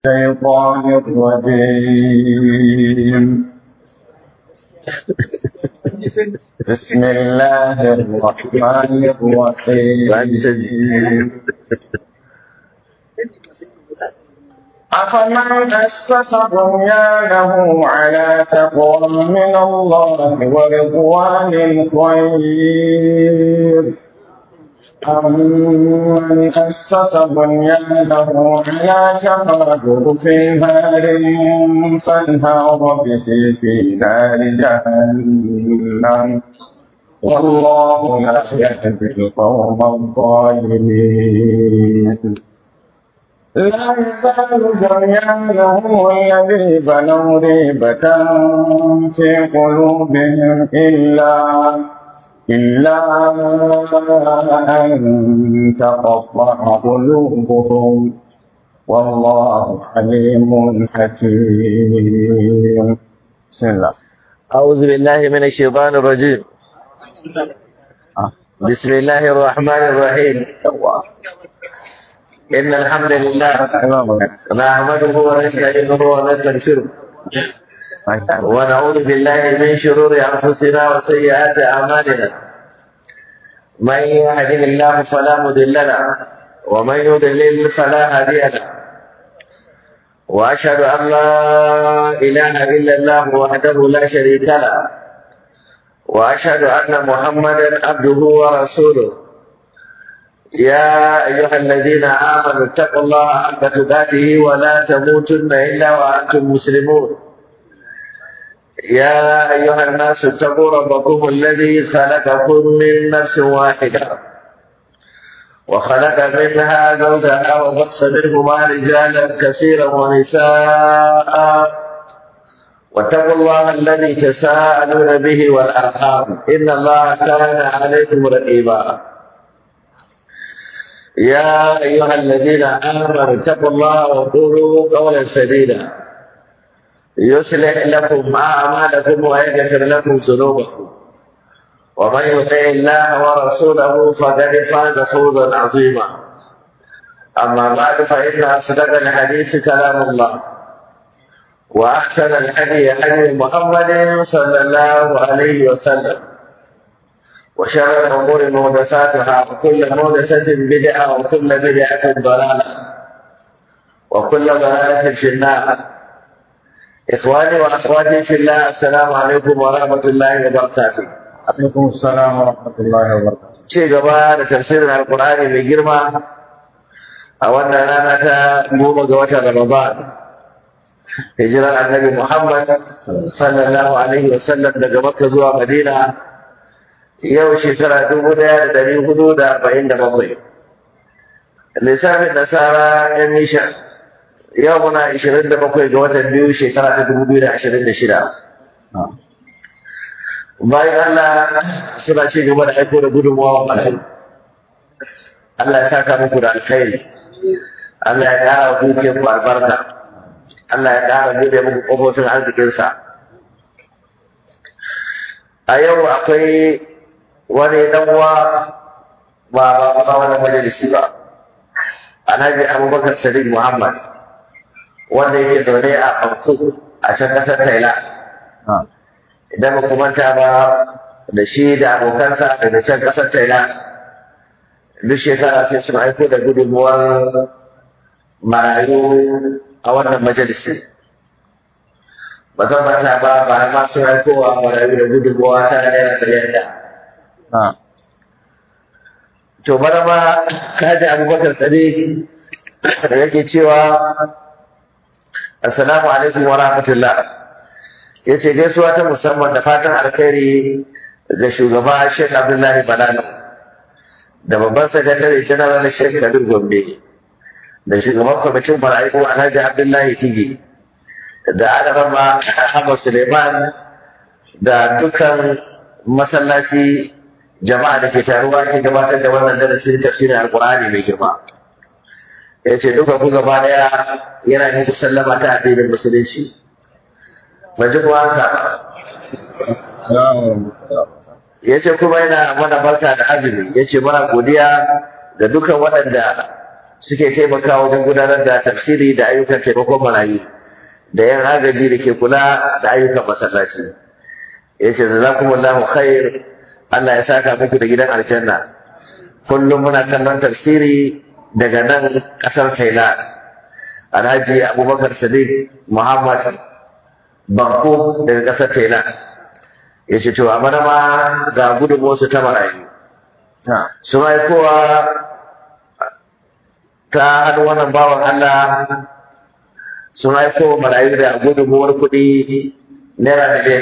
الشيطان الرجيم بسم الله الرحمن الرحيم أفمن أسس بنيانه على تقوى من الله ورضوان خير أمن أسس بنيانه على شفا جرف هار فانهار به في نار جهنم والله لا يهدي القوم الظالمين لا يزال بنيانهم الذي بنوا ريبة في قلوبهم إلا إلا أن تقطع قلوبهم والله عليم حكيم بسم الله أعوذ بالله من الشيطان الرجيم بسم الله الرحمن الرحيم إن الحمد لله نحمده ونستعينه ونستغفره ونعوذ بالله من شرور أنفسنا وسيئات أعمالنا من يهده الله فلا مضل له ومن يضلل فلا هادي له وأشهد أن لا إله إلا الله وحده لا شريك له وأشهد أن محمدا عبده ورسوله يا أيها الذين آمنوا اتقوا الله حق تقاته ولا تموتن إلا وأنتم مسلمون يا أيها الناس اتقوا ربكم الذي خلقكم من نفس واحدة وخلق منها زوجها وبص منهما رجالا كثيرا ونساء واتقوا الله الذي تساءلون به والأرحام إن الله كان عليكم رقيبا يا أيها الذين آمنوا اتقوا الله وقولوا قولا سديدا يصلح لكم أعمالكم ويغفر لكم ذنوبكم ومن يطع الله ورسوله فقد فاز فوزا عظيما أما بعد فإن أصدق الحديث كلام الله وأحسن الحديث حديث محمد صلى الله عليه وسلم وشر الأمور محدثاتها وكل محدثة بدعة وكل بدعة ضلالة وكل ضلالة في النار إخواني وأخواتي في الله السلام عليكم ورحمة الله وبركاته عليكم السلام ورحمة الله وبركاته ci gaba da tafsirin alkur'ani mai girma a wannan rana ta goma ga watan ramadan hijirar annabi muhammad sallallahu alaihi wasallam daga makka zuwa madina yau shekara dubu daya da dari hudu da arba'in da bakwai lissafin nasara yan nisha yau muna ashirin da bakwai ga watan biyu shekara ta dubu biyu da ashirin da shida bayan Allah suna ci gaba da aiko da gudunmawa alheri Allah ya saka muku da alkhairi Allah ya ƙara wa dukiyar ku albarka Allah ya ƙara bude muku ƙofofin arzikinsa a yau akwai wani dan uwa ba ba ba wannan majalisi ba Alhaji Abubakar Sadiq Muhammad wanda yake zaune a Bangkok a can ƙasar Thailand idan ba manta ba da shi da abokansa daga can ƙasar Thailand duk shekara sai sun aiko da gudunmuwar marayu a wannan majalisi ba zan manta ba ba ma sun aiko wa marayu da gudunmuwa ta naira miliyan da to bana ma kaji abubakar sadiq da yake cewa assalamu alaikum wa rahmatullah ya ce gaisuwa ta musamman da fatan alkhairi ga shugaba Sheikh Abdullahi Balalo da babban sakatare general na Sheikh Kabir Gombe da shugaban kwamitin mara'iku Alhaji Abdullahi Tigi da Adarama Ahmad Suleiman da dukkan masallaci jama'a da ke taruwa ke gabatar da wannan darasin tafsirin Alkur'ani mai girma. Ya ce duka ku gaba daya yana muku sallama ta addinin musulunci. Ban ji kuwa haka ya ce kuma yana mana barka da azumi ya ce mana godiya ga dukan waɗanda suke taimakawa wajen gudanar da tafsiri da ayyukan taimakon marayu da yan agaji da ke kula da ayyukan masallaci ya ce jazakumullahu khair Allah ya saka muku da gidan aljanna kullum muna kallon tafsiri daga nan ƙasar Thailand Alhaji Abubakar Sadiq Muhammad Banko daga ƙasar Thailand ya ce to a mana ma ga gudunmuwarsu ta marayu su kowa ta hannu wannan bawan Allah sun haifo marayu da gudunmuwar kuɗi naira miliyan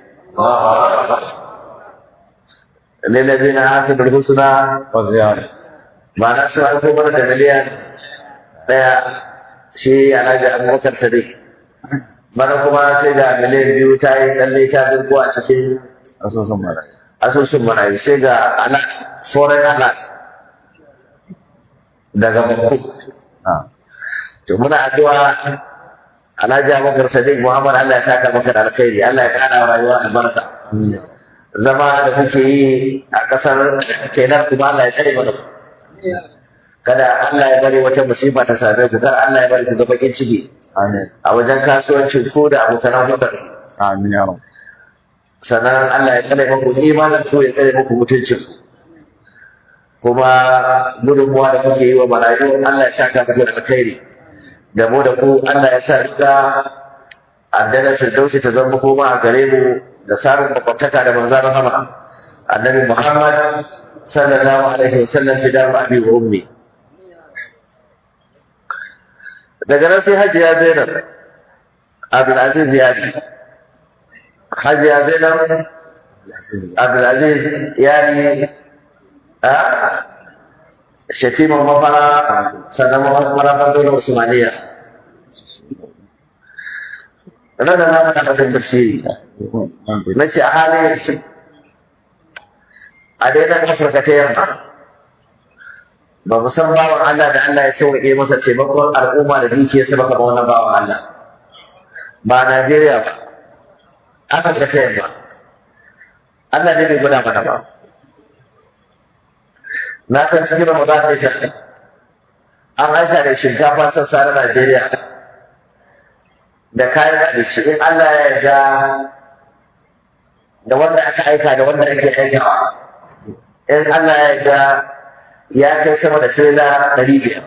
lillazi na hasibul husna وزيادة ba na sun haifo mana da miliyan ɗaya shi alhaji abubakar sadiq bana kuma sai da miliyan biyu ta yi tsalle ta dirko a cikin asusun mara asusun marayu sai ga alat foreign alat daga bakku na to muna addu'a Alhaji Abubakar Sadiq Muhammad Allah ya saka maka da alkhairi Allah ya kara wa rayuwa albarka zama da kuke yi a kasar kenan kuma Allah ya tsare mana ku. kada Allah ya bari wata musiba ta same ku kar Allah ya bari ku ga bakin ciki amin a wajen kasuwancin ku da abokan hudar amin ya rabu sannan Allah ya tsare muku imanin ku ya tsare muku mutuncin ku kuma gudunmuwa da kuke yi wa marayu Allah ya saka muku da alkhairi da mu da ku Allah ya sa rika addana firdausi ta zama koma a gare mu da samun makwabtaka da manzon rahama annabi Muhammad sallallahu alaihi wasallam fi dar abi wa ummi daga nan sai hajiya Zainab Abdul Aziz Yadi hajiya Zainab Abdul Aziz Yadi a shatiman mafara sannan mafara dole Usmaniya ranar na mana kasan tafsiri na ce a halin yanzu a daidai afirka ta yamma ba mu san bawan Allah da Allah ya sauƙe masa taimakon al'umma da dukiyarsa ba kamar wannan bawan Allah ba Najeriya ba afirka ta yamma Allah ne bai gwada mana ba na san cikin Ramadan ne ta an aika da shinkafa sassa na Najeriya da kayan abinci in Allah ya yarda da wanda aka aika da wanda ake aikawa in Allah ya yarda ya kai sama da tirela ɗari biyar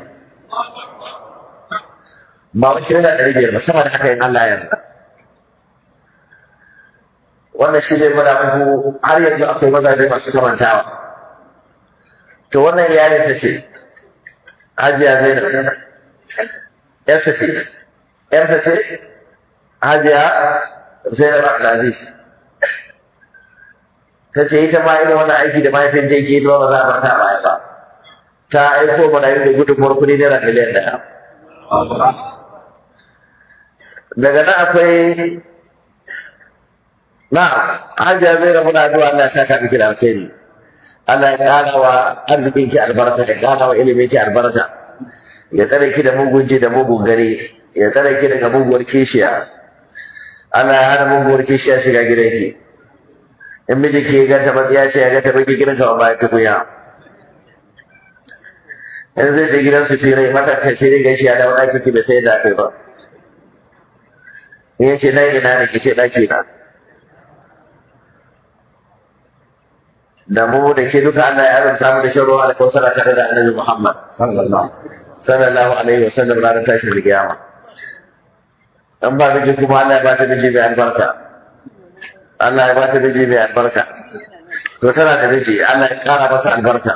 ba wani tirela ɗari biyar ba sama da haka in Allah ya yarda wannan shi ne muna muku har yanzu akwai mazaje masu kamantawa to wannan yayin ta ce hajiya zainab yarsa ce yarsa ce hajiya zainab abdulaziz ta ce ita ma irin wannan aiki da mahaifin da yake ita ba za a bar ta baya ba ta aiko mana yin da gudunmuwar kuɗi naira miliyan ɗaya daga nan akwai na hajiya zainab muna addu'a Allah ya saka miki da alkhairi Allah ya ƙara wa arzikin ki albarka ya ƙara wa ilimin ki albarka ya tsare ki da mugun ji da mugun gari ya tsare ki daga muguwar kishiya Allah ya hana muguwar kishiya shiga gidan ki in miji ki ganta matsiya ce ya ganta baki gidan ka ba ta kuya in zai je gidan su fira mata kai sai dai gaishe ya dawo ɗaki ki bai sai da kai ba in ya ce na ina ne ki ce ɗaki na da mu da ke duka Allah ya azurta mu da shan ruwa da kausara tare da Annabi Muhammad sallallahu sallallahu alaihi wa sallam ranar tashin kiyama dan ba miji kuma Allah ya bata miji mai albarka Allah ya bata miji mai albarka to tana da miji Allah ya kara masa albarka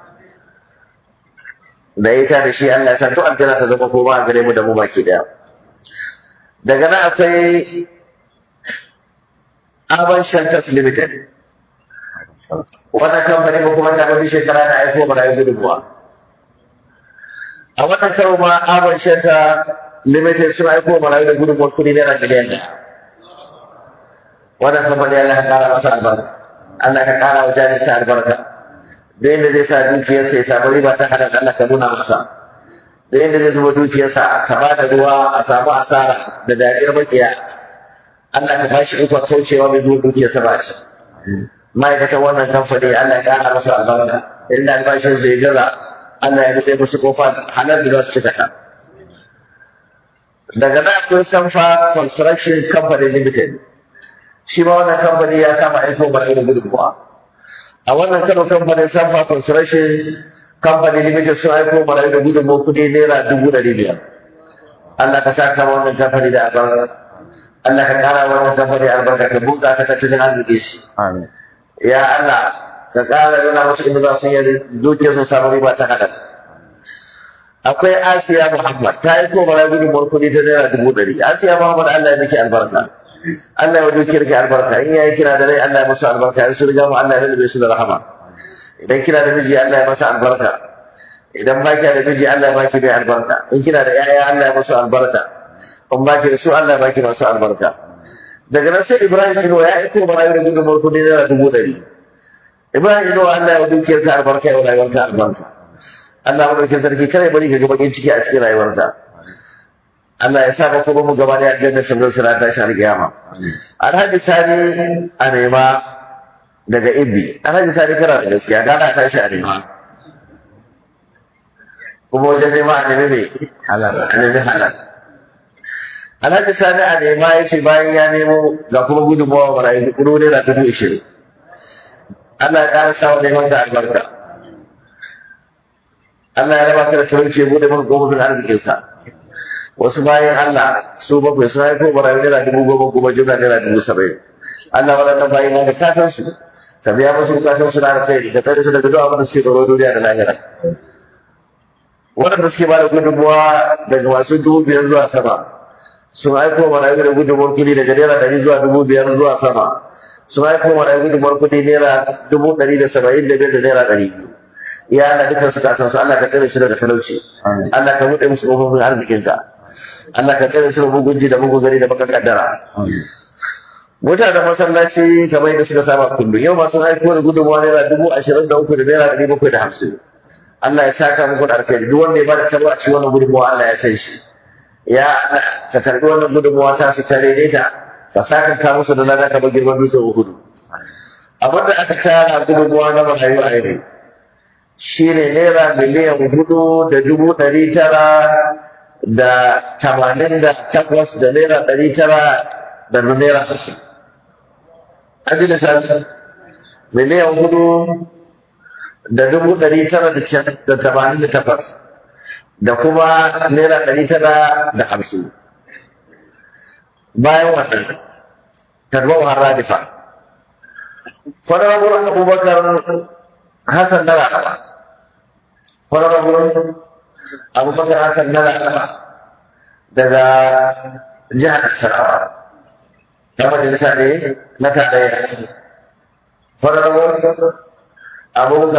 da ita da shi Allah ya sa duk aljanna ta zama koma a gare mu da mu baki daya daga nan akwai Aban Shantas Limited wannan kamfani ko kuma ta wani shekara na aiko mana yi gudunmuwa a wannan karo ma abin shanta limited sun aiko mana yi da gudunmuwar kudi naira miliyan ɗaya wannan kamfani Allah ya kara masa albarka Allah ya kara wa jarinsa albarka da yadda zai sa dukiyarsa ya samu riba ta halal Allah ka nuna masa da yadda zai zuba dukiyarsa ta ba da ruwa a samu asara da dariyar makiya Allah ka bashi ikon kaucewa mai zuwa dukiyarsa ba ci ma'aikatan wannan kamfani Allah ya ƙara masa albarka inda albashin zai gaza Allah ya buɗe musu kofa halal da za su cika ta daga nan akwai Sanfa Construction Company Limited shi ma wannan kamfani ya kama aiko mara irin gudunmuwa a wannan kano kamfanin Sanfa Construction Company Limited sun aiko mara irin gudunmuwa kuɗi naira dubu ɗari biyar Allah ka saka wannan kamfani da albarka Allah ka ƙara wannan kamfani albarka ka bunƙasa tattalin arziki shi Amin. ya Allah ka ƙara nuna musu inda za su yi dukiyar su samu riba ta halal akwai Asiya Muhammad ta yi ko bara gudunmuwar kuɗi ta naira dubu ɗari Asiya Muhammad Allah ya miki albarka Allah ya dukiyar ki albarka in yayi kira da rai Allah ya musu albarka in su riga mu Allah ya rube su da rahama idan kina da miji Allah ya masa albarka idan ba ki da miji Allah ya baki mai albarka in kina da yaya Allah ya musu albarka in ba ki da su Allah ya baki masu albarka daga nan sai Ibrahim Ino ya aiko bara da gudunmuwar kuɗi naira dubu ɗari Ibrahim Ino Allah ya dukiyar ka albarka ya rayuwarka albarka Allah madaukin sarki kare bari ka ga bakin ciki a cikin rayuwarsa Allah ya sa ka kuma mu gaba da aljanna shamsul sura ta shar kiyama Alhaji Sani a nema daga Ibbi Alhaji Sani kana da gaskiya da na tashi a nema kuma wajen nema a nemi me Halal. a nemi halal Alhaji Sani a nema ya ce bayan ya nemo ga kuma gudunmawa marayu kudu ne da dubu ishirin Allah ya ƙara sa wa neman da albarka Allah ya raba ka da talauci ya bude maka gobobin arzikinsa wasu bayan Allah su bakwai sun haifo barayi naira dubu goma goma jumla naira dubu saba'in Allah waɗannan bayan da ka san su ka biya musu bukatun su na alkhairi ka tsare su daga duk abin da suke tsoro duniya da lahira waɗanda suke ba da gudunmuwa daga masu dubu biyar zuwa sama sun aiko marayu da gudunmuwar kuɗi daga naira ɗari zuwa dubu biyar zuwa sama sun aiko marayu gudunmuwar kuɗi naira dubu ɗari da saba'in da biyar da naira ɗari biyu ya Allah dukkan su ka san su Allah ka tsare su daga talauci Amin. Allah ka buɗe musu ƙofofin arzikinka Allah ka tsare su da mugunci da mugun gari da baka kaddara Amin. mutanen masallaci kamar yadda suka saba kullum yau masu haifo da gudunmawa naira dubu ashirin da uku da naira ɗari bakwai da hamsin Allah ya saka muku da alkhairi duk wanda ya bada tabo a cikin wannan gudunmawa Allah ya san shi ya Allah ka karɓi wannan gudunmawa ta su ta daidaita ka saka ka musu da lada kamar girman dutsen Uhudu abin da aka tara gudunmawa na marayu a yau shi ne naira miliyan hudu da dubu ɗari tara da tamanin da takwas da naira ɗari tara da naira hamsin. An ji lissafi miliyan hudu da dubu ɗari tara da can- da tamanin da takwas da kuma naira ɗari tara da hamsin. Bayan wannan, tarbar har radifa. Fadar Abubakar Hassan na Rahama. Honorable Abubakar Hassan na Rahama daga jihar Nasarawa. Na majalisa ne na tarayya. Honorable Abubakar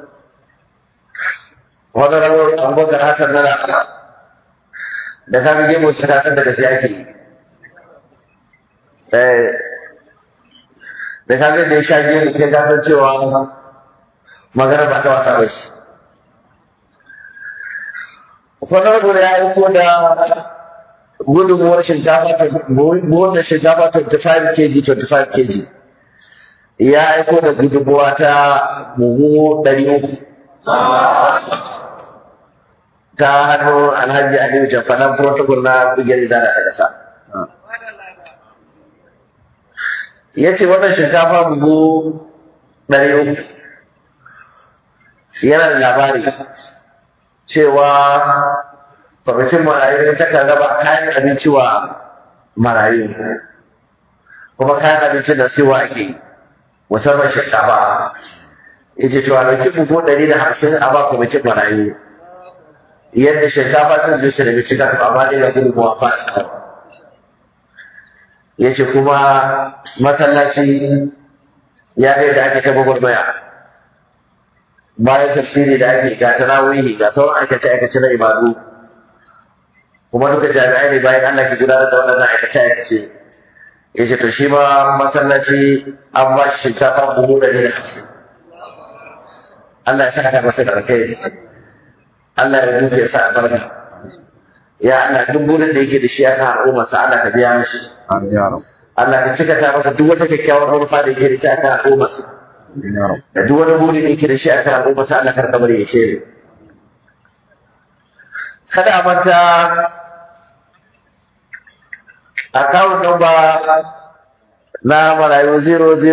Honorable Abubakar Hassan na Rahama. Da ka ga mu suka san daga siyaki. Eh da ka ga da ya sha gemu kai ka san cewa magana ba ta wata ba shi. Honorable ya aiko da gudunmuwar shinkafa ta buhun da shinkafa 25 kg 25 kg ya aiko da gudunmuwa ta buhu 300 ta hannu alhaji aliyu jafanan protocol na bugiyar idana ta kasa ya ce wannan shinkafa buhu 300 yana da labari cewa kwamitin marayu ta kan raba kayan abinci wa marayu kuma kayan abincin da siwa ake musamman shinkafa ya ce cewa ɗauki buhu ɗari da hamsin a ba kwamitin marayu yadda shinkafa sun je su daga cikin amma ne da gudunmuwa fara ya ce kuma masallaci ya ga da ake ta gwagwarmaya bayan tafsiri da ake ga tarawihi ga sauran aikace aikace na ibadu kuma duka jami'ai ne bayan Allah ke gudanar da waɗannan aikace aikace ya ce to shi ma masallaci an ba shi shinkafa buhu ɗari da hamsin Allah ya saka masa da alkhairi Allah ya duke sa albarka ya Allah duk burin da yake da shi akan al'umma sa Allah ka biya mishi Amin ya Rabb. Allah ka cika ta masa duk wata kyakkyawar manufa da yake da ita akan al'umma sa Amin ya Rabb. da duk wani buri da yake da shi akan al'umma sa Allah ka bari ya shere kada a manta account number na marayu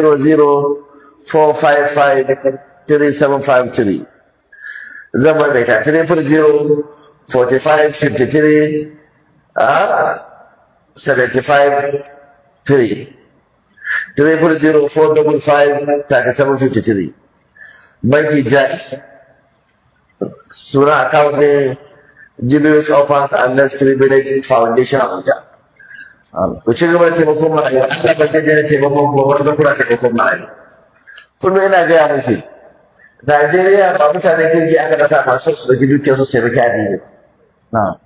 0004553 zan maimaita 340 45 53 a 75 3 340 455 37 53 banki jais suna account ne Julius Offers and Less Privilege Foundation Abuja. Ku ci gaba da taimakon marayu, Allah ba zai daina taimakon kuma wani kuna taimakon marayu. Kullum ina gaya muku, Najeriya ba mutanen kirki aka rasa masu su ɗauki dukiyar su taimaki addini. Na'am.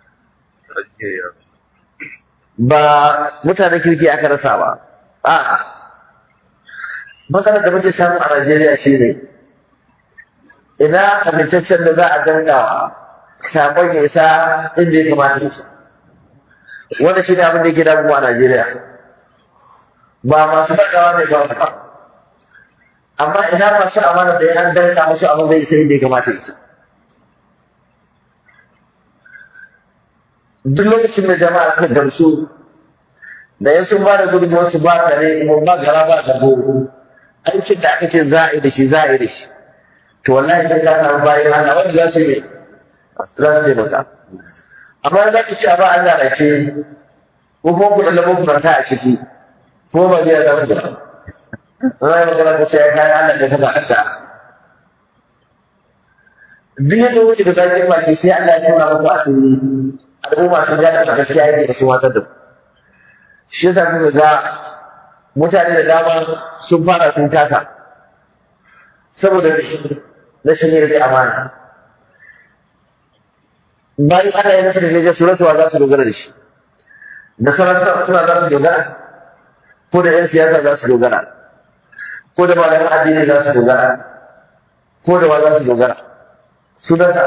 Ba mutanen kirki aka rasa ba. A'a. Matsalar da muke samu a Najeriya shi ne, ina amintaccen da za a dangawa sakon ya isa inda ya kamata ya wanda shi ne abin da yake damuwa a Najeriya ba masu ɗagawa ne ba ba amma ina masu amana da an danka musu abin zai isa inda ya kamata ya isa duk lokacin da jama'a suka gamsu da yan sun ba da gudunmuwar su ba tare kuma ba gara ba da goro aikin da aka ce za a yi da shi za a yi da shi to wallahi sai ka samu bayan Allah wanda za su yi za su taimaka amma za ki ce a ba Allah na ce ko kuma ku da ku ta a ciki ko ba zai zama da Zai magana ku ce ya kayan Allah da kuma Allah duk yadda wuce da zakin baki sai Allah ya tona muku asiri al'umma sun gane a gaskiya yake da su watsar da ku shi yasa kuka ga mutane da dama sun fara sun taka saboda rashin yin amana bayan ana yi nasarar gajen su rasuwa za su dogara da shi da sauran suna za su dogara ko da yan siyasa za su dogara ko da malaman addini za su dogara ko da wa za su dogara su dasa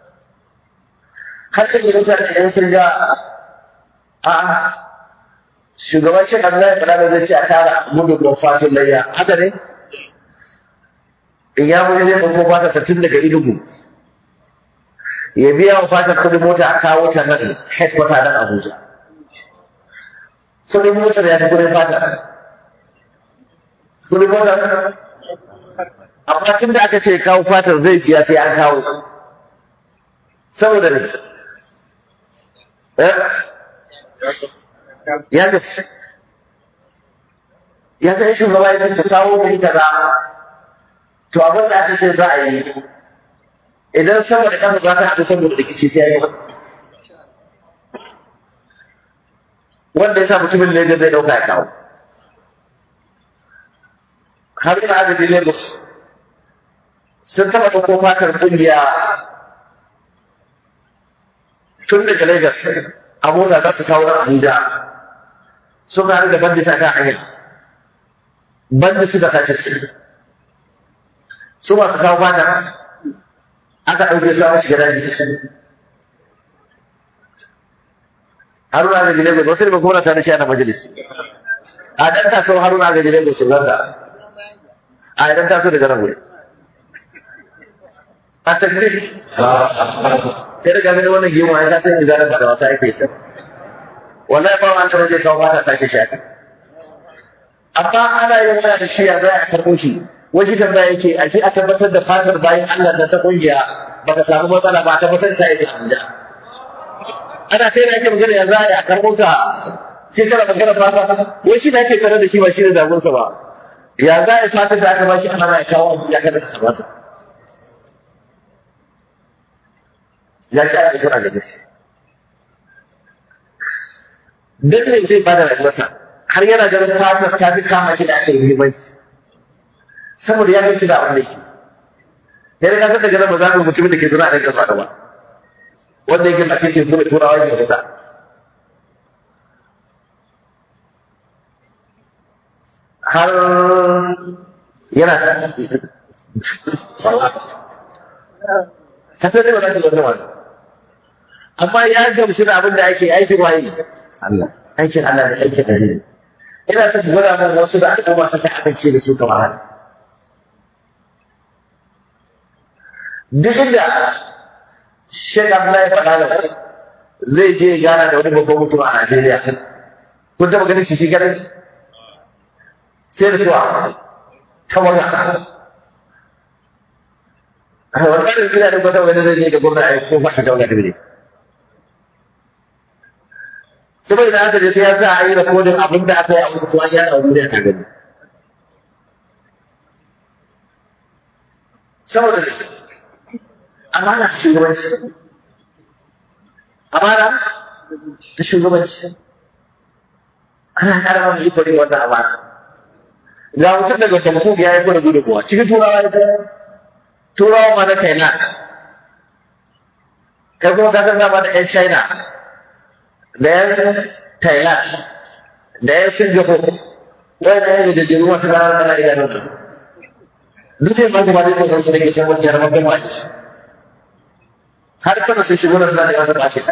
har kan yi mutane yan sun ga a shugaban shi kan zai fada da zai ce a tara gudu don fatin layya haka ne in ya muri zai ɗauko fata tun daga inugu ya biya wa fatar kudin mota a kawo ta nan headquarter nan Abuja. Kudin motar ya fi kudin fatar. Kudin motar amma tun da aka ce kawo fatar zai biya sai an kawo. Saboda ne. Ya ga ya sai shugaba ya ce kawo mai kaza to abin da aka ce za a yi idan sama da kasa za ta haɗu saboda rikici sai ya yi wanda ya sa mutumin Lagos zai ɗauka ya kawo. Har ina adadin Lagos sun taɓa ɗauko fatar ƙungiya tun daga Lagos a mota za su kawo Abuja sun haɗu da bandi ta kan hanya. Bandi suka sace su. Su masu kawo fatar aka ɗauke su aka shiga daji haruna ga jire ba sai ba kuma ta nishi ana majalis a dan taso haruna ga jire ba shigar da a idan taso daga nan wuri a takbir sai daga gani wannan gemu ya san in zaran ba da wasa yake ta wallahi ba wani tare kawo ba ta tashi shi amma ana yin wani da shi ya za a karɓo shi wajen tambaya yake a ce a tabbatar da fatar bayan Allah da ta kungiya baka samu matsala ba a tabbatar ta yake anja ana sai da ake magana ya za a karɓo ta sai kana magana fata wai shi da ake tare da shi ba shi ne damunsa ba ya za a fatar da aka ba shi ana ya kawo ya kada ta sabata ya shi ake kira da shi dan ne zai bada rayuwarsa har yana ganin fatar ta fi kama shi da aka yi muhimmanci saboda ya gaci da abin da yake sai da kasar daga nan ba za mu mutumin da ke zuna a ɗan ƙasa ba wanda yake da kake kuma turawa ya fita har yana kasar da ba za ka zo wani amma ya gamsu da abin da ake aikin waye Allah. aikin Allah da aikin da ina son gwada min wasu da aka koma suka amince da su kamar haka duk inda Sheikh Abdullahi Falala zai je gana da wani babban mutum a Najeriya. Kun taɓa ganin shi shi ganin? Sai da suwa, ta wani wani ƙarin gina da kwata wani zai je ga gwamna a ko fata ta wani ne. Saboda da aka je sai ya sa a yi rikodin abin da aka yi a wasu tuwa ya ɗauki da aka gani. Saboda ne, amana shugabanci. Amana ta shugabanci. Ana ƙara mu iko ne wannan amana. Ga mutum daga Tamfu ya yi kwada gudunmuwa, cikin turawa ya turawa ma na Thailand. Kai kuma ka san ba da 'yan China, da 'yan Thailand, da 'yan Singapore, wanda ya da jiru masu ranar kana idanun su. Duk yin masu ba zai tsoron su da ke can wani jaramar bin waje. Har kana sun shigo na suna da wata ɓace.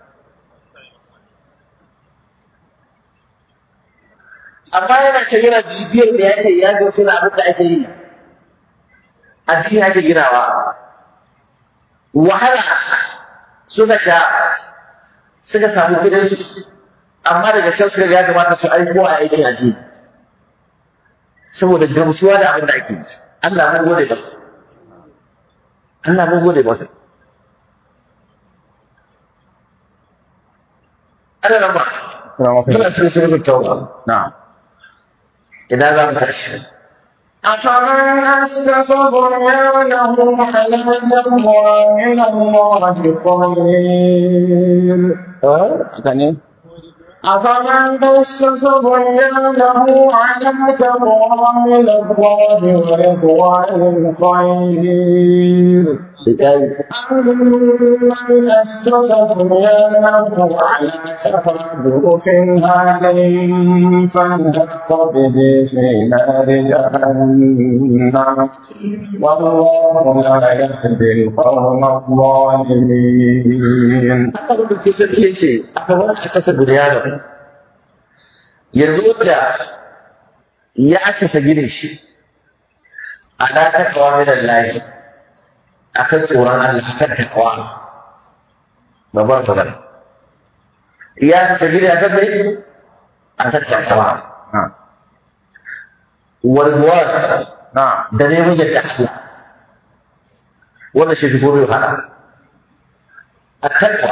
Amma yana ce yana bibiyar da ya ce ya ga suna abin da ake yi. Addini ake ginawa. Wahala suka sha suka samu kudin su amma daga can suka ya kamata su aiko a aikin addini saboda gamsuwa da abin da ake yi Allah mun gode ba Allah mun gode ba Allah nan ba tana cikin sunan tauba na'am idan za mu tashi أفمن أسس بنيانه على تقوى من الله خير haka ne أفمن أسس بنيانه على تقوى من الله ورضوان خير أمن أسس بنيانه على شفا جرف هار فانهق به في نار جهنم والله لا يهدي القوم الظالمين aka rubuta sarki ya ce aka wani asasa bunyanin yanzu da ya asasa ginin shi ala takawa min Allah akan tsoron Allah akan takawa babbar magana ya asasa ginin akan mai akan takawa na'am warguwar na'am da neman yadda Allah wannan shi fi komai wahala a takawa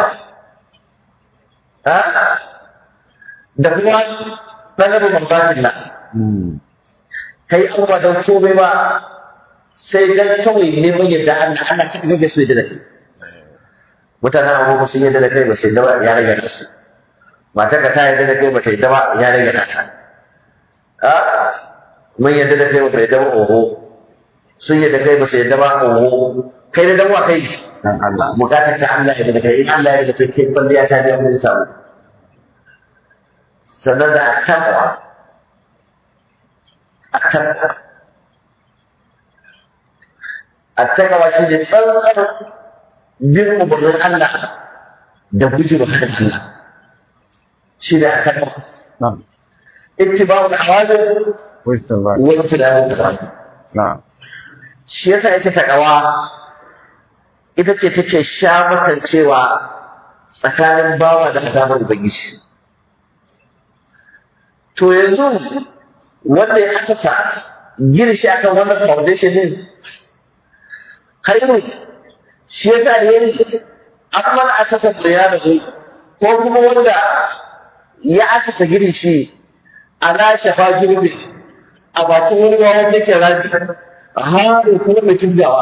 ha da kuma ɗanarin mambanin nan Hmm. kai an ba don komai ba sai dan kawai neman yadda Allah Allah ta ga su yadda da kai mutanen abubuwa sun yadda da kai ba sai da ba ya rage da su matar ka ta yadda da kai ba ta yadda ba ya rage da ta a mun yadda da kai ba ta yadda ba oho sun yadda kai ba sai yadda ba oho kai da dan wa kai dan Allah bukatar ta Allah ya daga kai in Allah ya daga kai kai kwalliya ta biya mun samu sannan da taqwa التقوى التقوى shi ne tsantsar bin umarnin Allah da guje wa kan Allah shi ne a kan na'am ittiba'ul awamir wajta ba wa ijtinabul nawahi na'am shi yasa ita takawa ita ce take sha makancewa tsakanin bawa da azabar ubangiji to yanzu wanda ya asasa gina shi akan wannan foundation din khairu shi yasa da yayi amma asasa bayana ko kuma wanda ya asasa gina shi ala shafa girbi a bakin wani ruwa wanda ke raji haru kuma mai tunjawa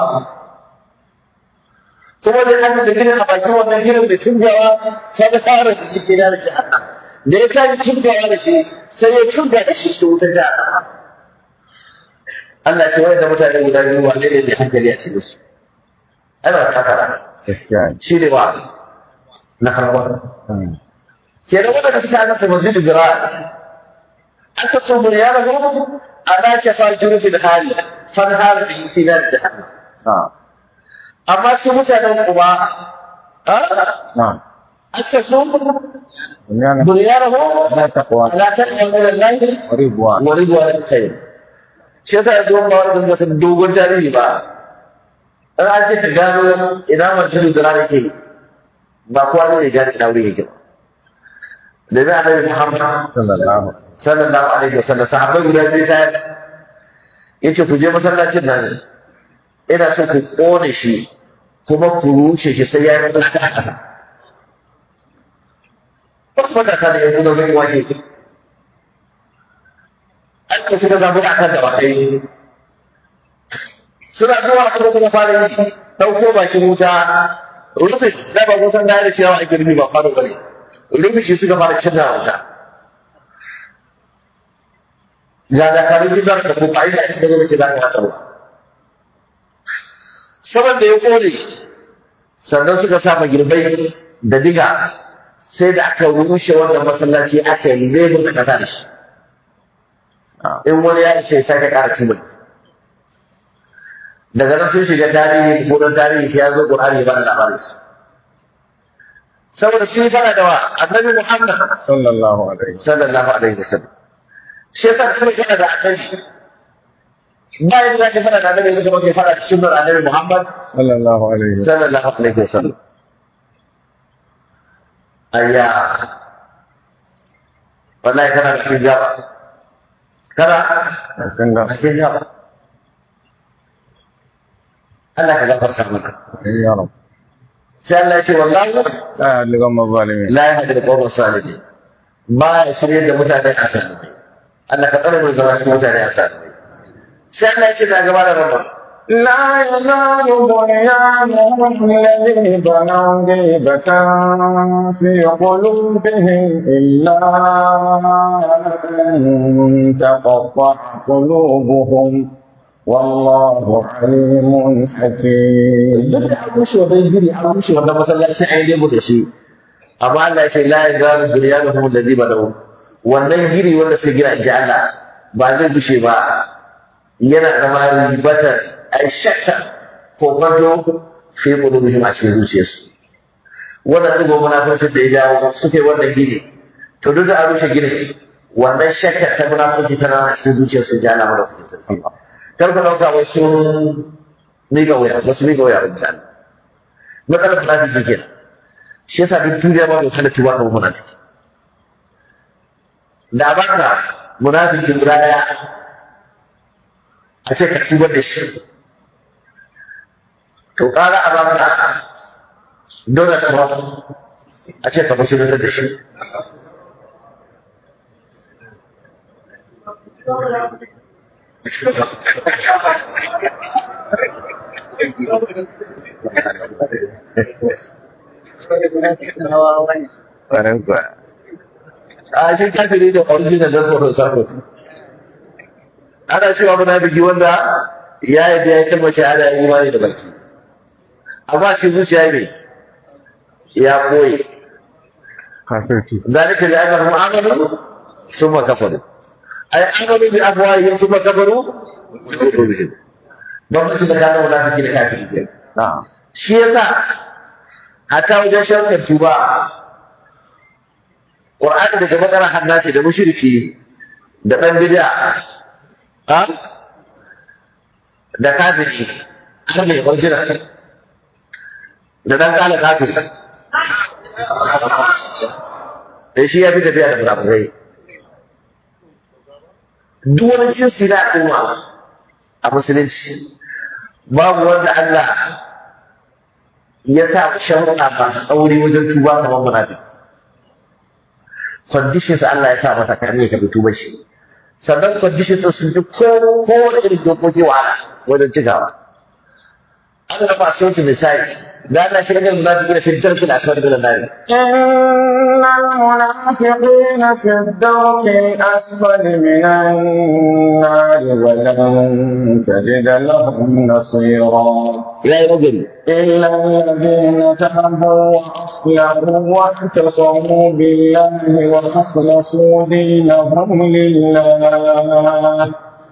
kuma da aka da gina a bakin wannan ginin mai tunjawa sai da fara da shi sai da jahannam da ya tashi tunjawa da shi sai ya tunja da shi cikin wutar jahannam Allah ce wanda mutane guda biyu wane ne mai hankali a cikin su ana takara gaskiya ne shi ne ba na farko Hmm. kenan wanda suka aka sa masjidu jira aka so mun ya rago ana ce fa jurufi da hali fan har da yi da jahannam na'am amma su mutanen kuma a na'am aka so dunyana mun ya rago na taqwa ala ta kan wallahi wa ridwan wa ridwan khair shi yasa yanzu ba wanda zai san dogon tarihi ba in an ce ka gano ina mace da zira yake ba kowa zai gane ina wuri yake ba da zai annabi Muhammad sallallahu sallallahu alaihi wasallam sahabbai guda biyu ta yace ku je masallacin nan ina so ku kone shi kuma ku rushe shi sai ya yi mutunta a ƙasa wasu matasa da yanzu da wani wake an ka suka zaɓi a kan dawakai suna zuwa kuma suka fara yi ɗauko bakin wuta rufe da ba kusan gane cewa ake rufe ba fara bane rufe shi suka fara cinna wuta ga da kare shi da ko ba ina da gaba ce da ka haka ba saban da ya kore sannan suka sa magirbai da diga sai da aka rushe wannan masallaci aka yi lebur da kasa da shi in wani ya ce sai ka ƙara tubai daga nan sun shiga tarihi ko don tarihi ya zo Qur'ani ba da labarin su saboda shi fara da wa annabi Muhammad sallallahu alaihi sallallahu alaihi wasallam shi yasa kuma kana da annabi ba yadda zaka fara da annabi zaka ke fara da sunnar annabi Muhammad sallallahu alaihi sallallahu alaihi wasallam ayya wallahi kana cikin jaba kana wasallam cikin jaba Allah ka gafarta mana ya rab sai Allah ya ce wallahi la yadliqu mazalimin la yahdi al-qawm as-salihin ba ya shirye da mutane a salimai Allah ka tsare mu zama cikin mutane a salimai sai Allah ya ce na gaba da rabba لا يزال بنيانهم الذي بنوا ريبة في قلوبهم إلا أن تقطع قلوبهم والله عليم حكيم duk da an rushe wannan giri an rushe wannan masallaci an yi mu da shi amma Allah ya ce la yazalu bunyanuhum alladhi banaw wannan giri wanda sai gina inji Allah ba zai bushe ba yana zama ribatar ai shakka ko kwanto fi qulubihim a cikin zuciyarsu wannan dugo munafurci da ya jawo suke wannan gini to duk da an rushe gini wannan shakka ta munafurci tana a cikin zuciyarsu ji Allah madaukakin sarki kar ku dauka wai sun miƙa wuya ba su miƙa wuya ba misali matsalar munafiki kenan shi yasa duk duniya ba mai kana tuba kan munafiki da baka munafiki guda daya a ce ka tubar da shi to ƙara a baka Donald Trump a ce ka musulunta da shi ƙwarar kuwa a shi kafiri da original don tsoron sako ana cewa munafiki wanda ya yi da ya kalmar shahada ya imani da baki amma shi zuciya ne ya koyi kafirci ذلك لأنهم عملوا ثم كفروا أي عملوا بأفواههم ثم كفروا بقلوبهم بمعنى da كانوا منافقين كافرين na'am shi yasa hatta wajen sharkar tuba Qur'ani daga bakara hannati da mushriki da dan bid'a ha da kafiri har ne original da dan kala kafiri da shi ya fi tafiya da munafukai duk wani jinsi na al'umma a musulunci babu wanda Allah ya sa sharuɗa masu tsauri wajen tuba kamar munafiki conditions Allah ya sa masa kan ya karbi tuba shi sannan conditions ɗin sun fi ko kowane irin dokoki wahala wajen cikawa Allah ba su misali da Allah shi ga munafiki fi darkil asfali min an-nar إن المنافقين في الدرك الأسفل من النار ولن تجد لهم نصيرا ya yi rajuli إلا الذين تابوا وأصلحوا واعتصموا بالله وأخلصوا دينهم لله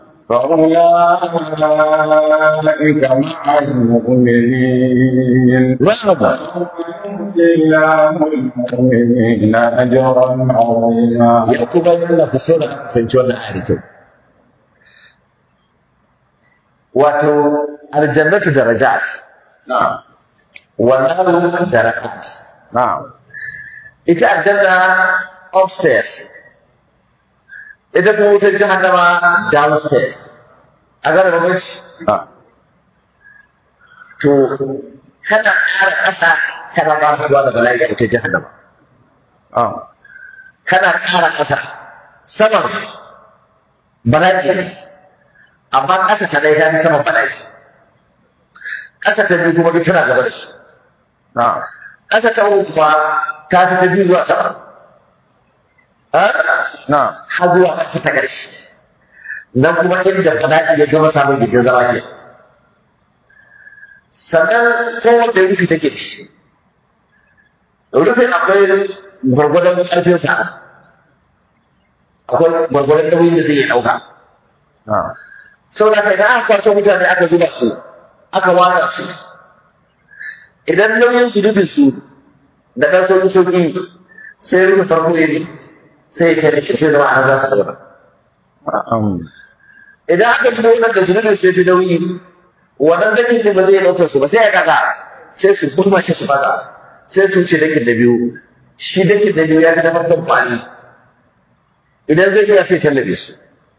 فأولئك مع المؤمنين rama الله المؤمنين أجرا عظيما ya kuma yana ku so da fahimci wannan ayar kyau wato aljannatu darajat wannan darakat na'am ita aljanna upstairs ita kuma wutar jahannama downstairs a gane bambanci na'am to kana ƙara ƙasa kana ba su da bala'i da wutar jahannama na'am kana ƙara ƙasa saman bala'i ne amma ƙasa ta ɗaya ta fi saman bala'i ƙasa ta biyu kuma duk tana gaba da shi na'am ƙasa ta uku kuma ta fi ta biyu zuwa sama Ha? na'am har zuwa ƙasa ta ƙarshe nan kuma inda bala'i ya gama samun gindin zama ke sannan kowanne rufi take da shi rufin akwai gwargwadon ƙarfinsa akwai gwargwadon nauyin da zai iya ɗauka na'am sau da kai aka kwaso mutane aka zuba su aka watsa su idan nauyin su rufin su da ɗan sauƙi sauƙi sai rufin farko ya bi sai ya kai da shi sai zama a za su gaba na'am idan aka zuba wannan da zunubin su ya fi nauyi wannan dakin ne ba zai ɗaukar su ba sai ya kaga sai su burma shi su faga sai su wuce dakin da biyu shi dakin da biyu ya fi na farkon kwani idan zai iya sai tallabe su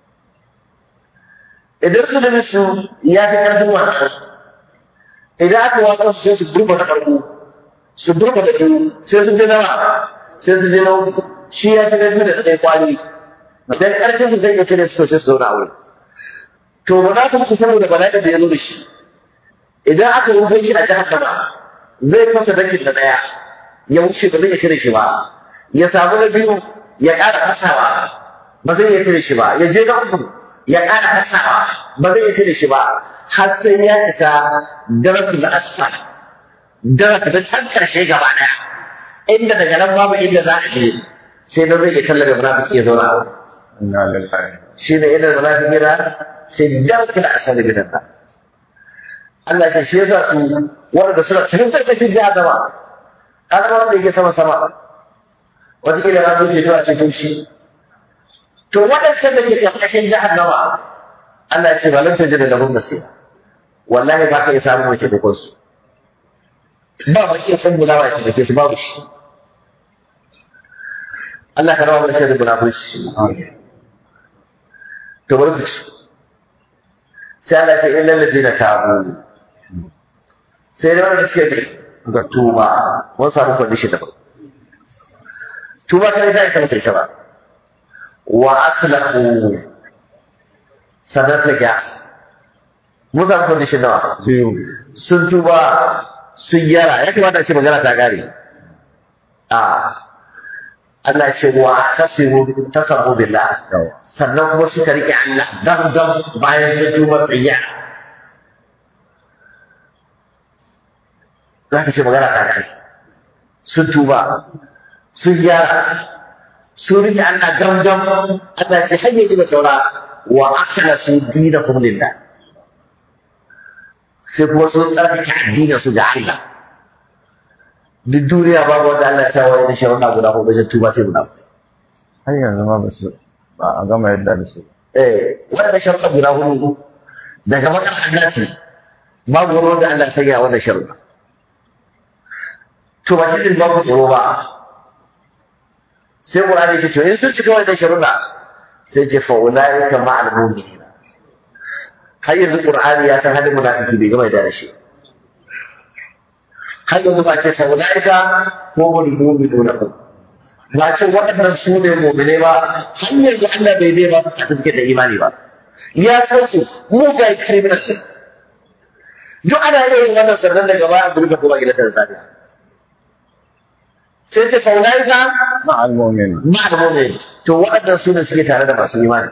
idan zunubin su ya fi ƙarfin wannan idan aka watsa su sai su burma na farko su burma da biyu sai su je nawa sai su je na uku shi ya fi ƙarfi da tsaye kwani idan ƙarfin su zai iya cire su to sai su zauna a wurin to ba za ka muku saboda bala'in da ya zo da shi idan aka rufe shi a jahannama zai fasa dakin da daya ya wuce ba zai iya cire shi ba ya samu na biyu ya ƙara fasawa ba zai iya cire shi ba ya je na uku ya ƙara fasawa ba zai iya cire shi ba har sai ya isa darasin da asfal darasin da can karshe gaba daya inda daga nan babu inda za a je sai na zai iya tallabe munafiki ya zauna a wurin inna lillahi shi ne idan munafiqina fi darkil asali min an Allah ya shi yasa su wanda suna cikin karkashin jahannama har ma wanda yake sama sama wata kila na zuce to a cikin shi to waɗancan da ke karkashin jahannama Allah ya ce ba lan tajida lahum nasira wallahi ba ka iya samun mai taimakon su ba ba iya san gulawa ya taimake su babu shi Allah ka rawa mana shirin munafurci to bari mu ci sai Allah ce illal ladina tabu sai da wanda suke bi ga tuba mun samu condition daban tuba kai sai ta mutai ba wa aslahu sanan ta ga mun samu condition nawa biyu sun tuba sun yara ya kamata a ce magana ta gare a Allah ce wa tasiru tasabu billah yawa sannan kuma suka riƙe Allah dan dan bayan sun tuba tsayya za ka ce magana ta kai sun tuba sun gyara sun riƙe Allah dan dan Allah ce hanyar ji da saura wa akala su dina kuma lillah sai kuma sun tsarkake addinin su ga Allah duk duniya babu wanda Allah ya sa wani da sharuɗa guda ko wajen tuba sai guda har yanzu ma ba su ba a gama yadda da su eh wannan sharuɗa guda hudu daga bakar annati babu wani wanda Allah ya sanya wannan sharuɗa to ba shi babu tsoro ba sai Qur'ani ya ce to in sun cika wannan sharuɗa sai ce fa ulaika ma'al mu'minin har yanzu Qur'ani ya san halin munafiki bai gama da shi har yanzu ba ce fa ulaika humul mu'minuna ba ce waɗannan su ne mu'mine ba har yanzu Allah bai bai ba su certificate da imani ba ya san su mugaye criminals duk ana yin wannan sannan daga baya a burka kuma gidan da zafi sai ce faulaika ma'al mu'min ma'al mu'min to waɗannan su ne suke tare da masu imani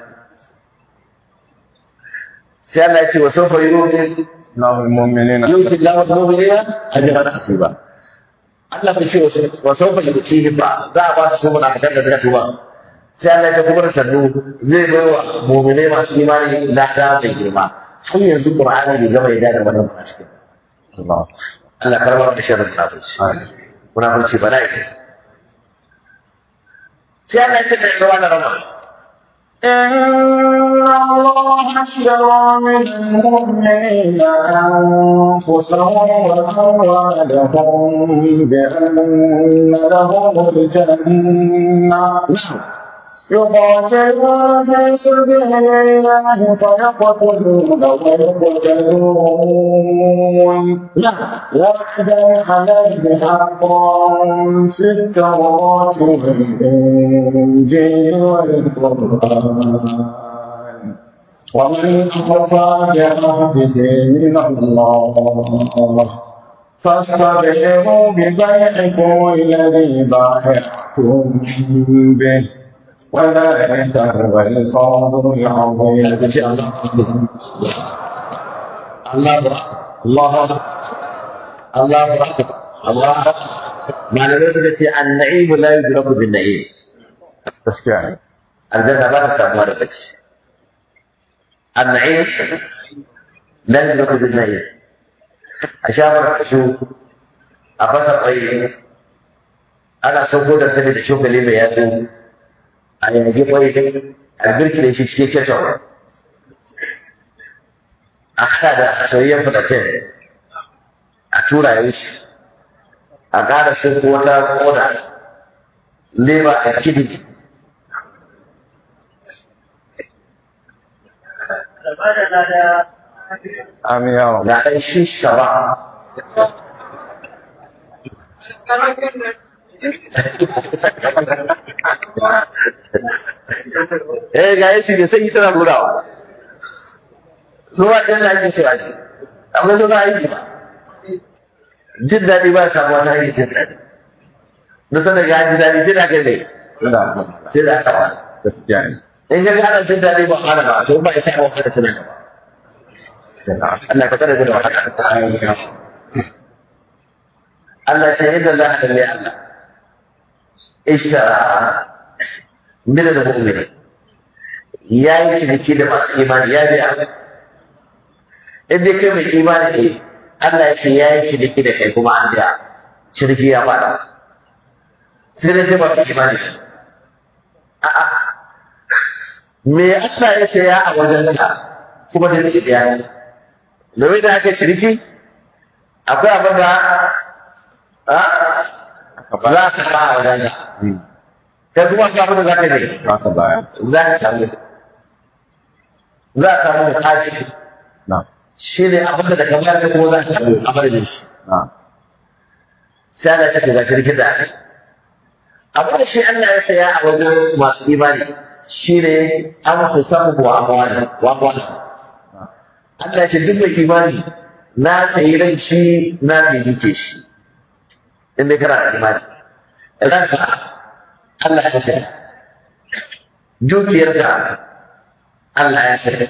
sai Allah ya ce wa sawfa yu'ti Allahu mu'minina yu'ti Allahu al-mu'minina ajran hasiba Allah bai ce wasu wa sawfa yu'tihi ba za a ba su muna fitar da suka tuba sai Allah ya ce kuma da sannu zai bai wa mu'minai masu imani lada mai girma har yanzu Qur'ani bai gama yadda da wannan ba cikin Allah Allah karbar da sharrin munafurci munafurci bala'i sai Allah ya ce da yawa na rama إن الله اشترى من المؤمنين أنفسهم وأموالهم بأن لهم الجنة يقاتلون في سبيل الله فيقتلون ويقتلون وعدا عليه حقا في التوراة والإنجيل والقرآن ومن أوفى بعهده من الله فاستبشروا ببيعكم الذي بايعتم به وذلك هو الفوز العظيم Allah Allah Allah Allah malamai suka ce an-na'im la yudraku bin na'im gaskiya ne aljanna ba ta samuwa da bacci an-na'im la yudraku bin na'im a shafar kashu a fasa kwai ana sauko da sani da cokali mai yatsu a yage kwai a birkile shi cikin ketchup a haɗa da soyayyen fitatin a tura ya wuce a ƙara shi ko wata koda leba a kidi amin ya rabu ga ɗan shi shaba eh ga yashi da sai tana nurawa zuwa ɗan na ake cewa ne akwai zuwa aiki ba jin daɗi ba samuwa ta hanyar jin daɗi da sanar ga ji daɗi sai da kai ne sai da aka wani gaskiya ne in ka ga ana jin daɗi ba hana ba to ba ya sa wasu da tunan ba Allah ka tsare da wahala Allah ya ce yadda za a kalli Allah ishtara min al-mu'minin ya yi ciniki da masu imani ya biya in dai kai mai imani ne Allah ya ce ya yi ciniki da kai kuma an biya ciniki ya fada sai dai sai ba su imani ne a'a me Allah ya ce ya a wajen ka kuma da nake biya ne domin da aka ciniki akwai abin da a za ka ba a wajen ka kai kuma akwai abin da za ka yi ba ka baya za ka samu za ka samu da kashi na shi ne abin da daga baya kuma za ka samu a madadin shi na sai Allah ya ce ga shirkin da abin da shi Allah ya saya a wajen masu imani shi ne an fi samu wa amwani wa amwani Allah ya ce duk mai imani na sayi ran shi na sayi duke shi in dai kana da imani ranka Allah ya saya dukiyarka Allah ya saya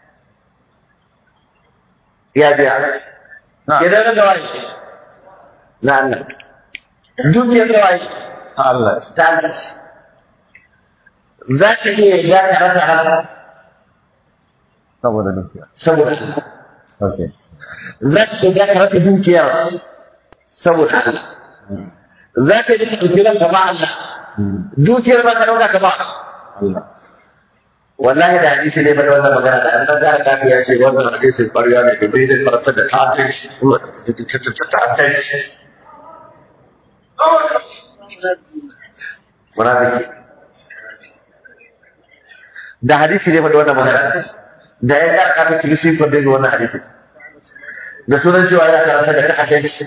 ya biya na idan na gawa na Allah dukiyar gawa Allah ta Allah za ka iya ya ka rasa haka saboda dukiya saboda okay za ka iya ka rasa dukiyar saboda Allah za ka iya ka ɗauki ranka ma Allah dukiyar ba ka ɗauka ka ba Allah wallahi da hadisi ne bada wannan magana da annabi da kafi ya ce wannan hadisi ƙarya ne da bai da farata da ta'addanci ta'addanci munafiki da hadisi ne bada wannan magana da ya ga kafin cikin shi ko daga wannan hadisi da sunan cewa ya karanta da ta'addanci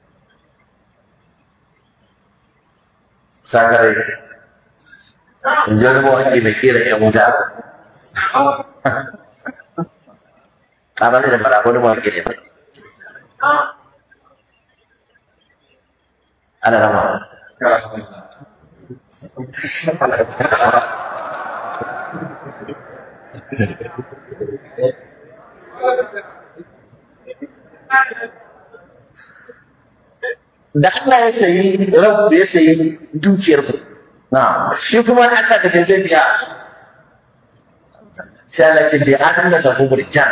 sakarai in ji wani mawaƙi mai kera ƴan wuta a ba da fara wani mawaƙi ne mai ana rama da Allah ya sayi rabu ya sayi dukiyar ku na shi kuma Allah da zai biya sai Allah ce bi an da lahu burjan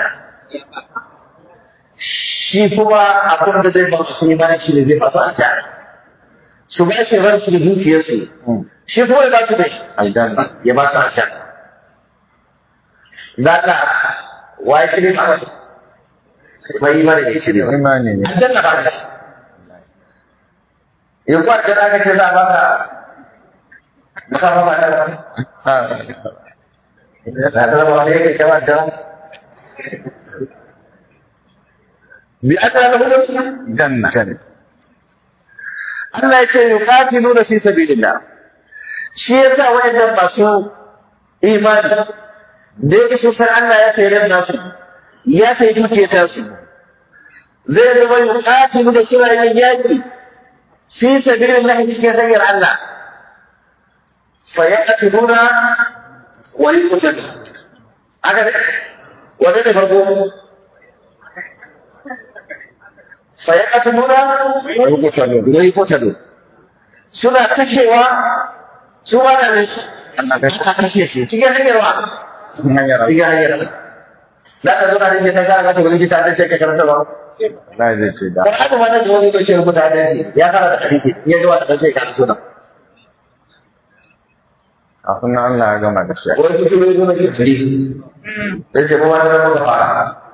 shi kuma abin da zai ba su imani shi ne zai ba su aljanna su ba shi ran su da dukiyar su shi kuma ya ba su dai aljanna ya ba su aljanna za ka waye shi ne ba bai imani ne shi ne ba imani ne aljanna ba ta in kuwa da aka ce za a baka baka ba ba ta ba za ta zama wani yake kama ta bi aka da hukunci janna Allah ya ce yuqatiluna fi sabilillah shi yasa wayannan masu imani da yake sun san Allah ya sayar da su ya sayi dukiyar ta su zai zama yuqatiluna suna yin yaki fi sabilillah cikin hanyar Allah fa yaqtuluna wa yuqtaluna aka ne wanda ne farko fa yaqtuluna wa yuqtaluna suna kashewa su ba da ne aka kashe shi cikin hanyar wa sun hanyar cikin hanyar za ka zo na rike ta gara ta wani ta dace ka karanta ba Allah zai ce da ko haka ma nan da wani doce rubuta da shi ya fara da hadisi in ya ji wata dace ka suna kafin nan Allah ya gama da shi wani kuce ne zo na ke tsiri dan ce mu ma nan muka fara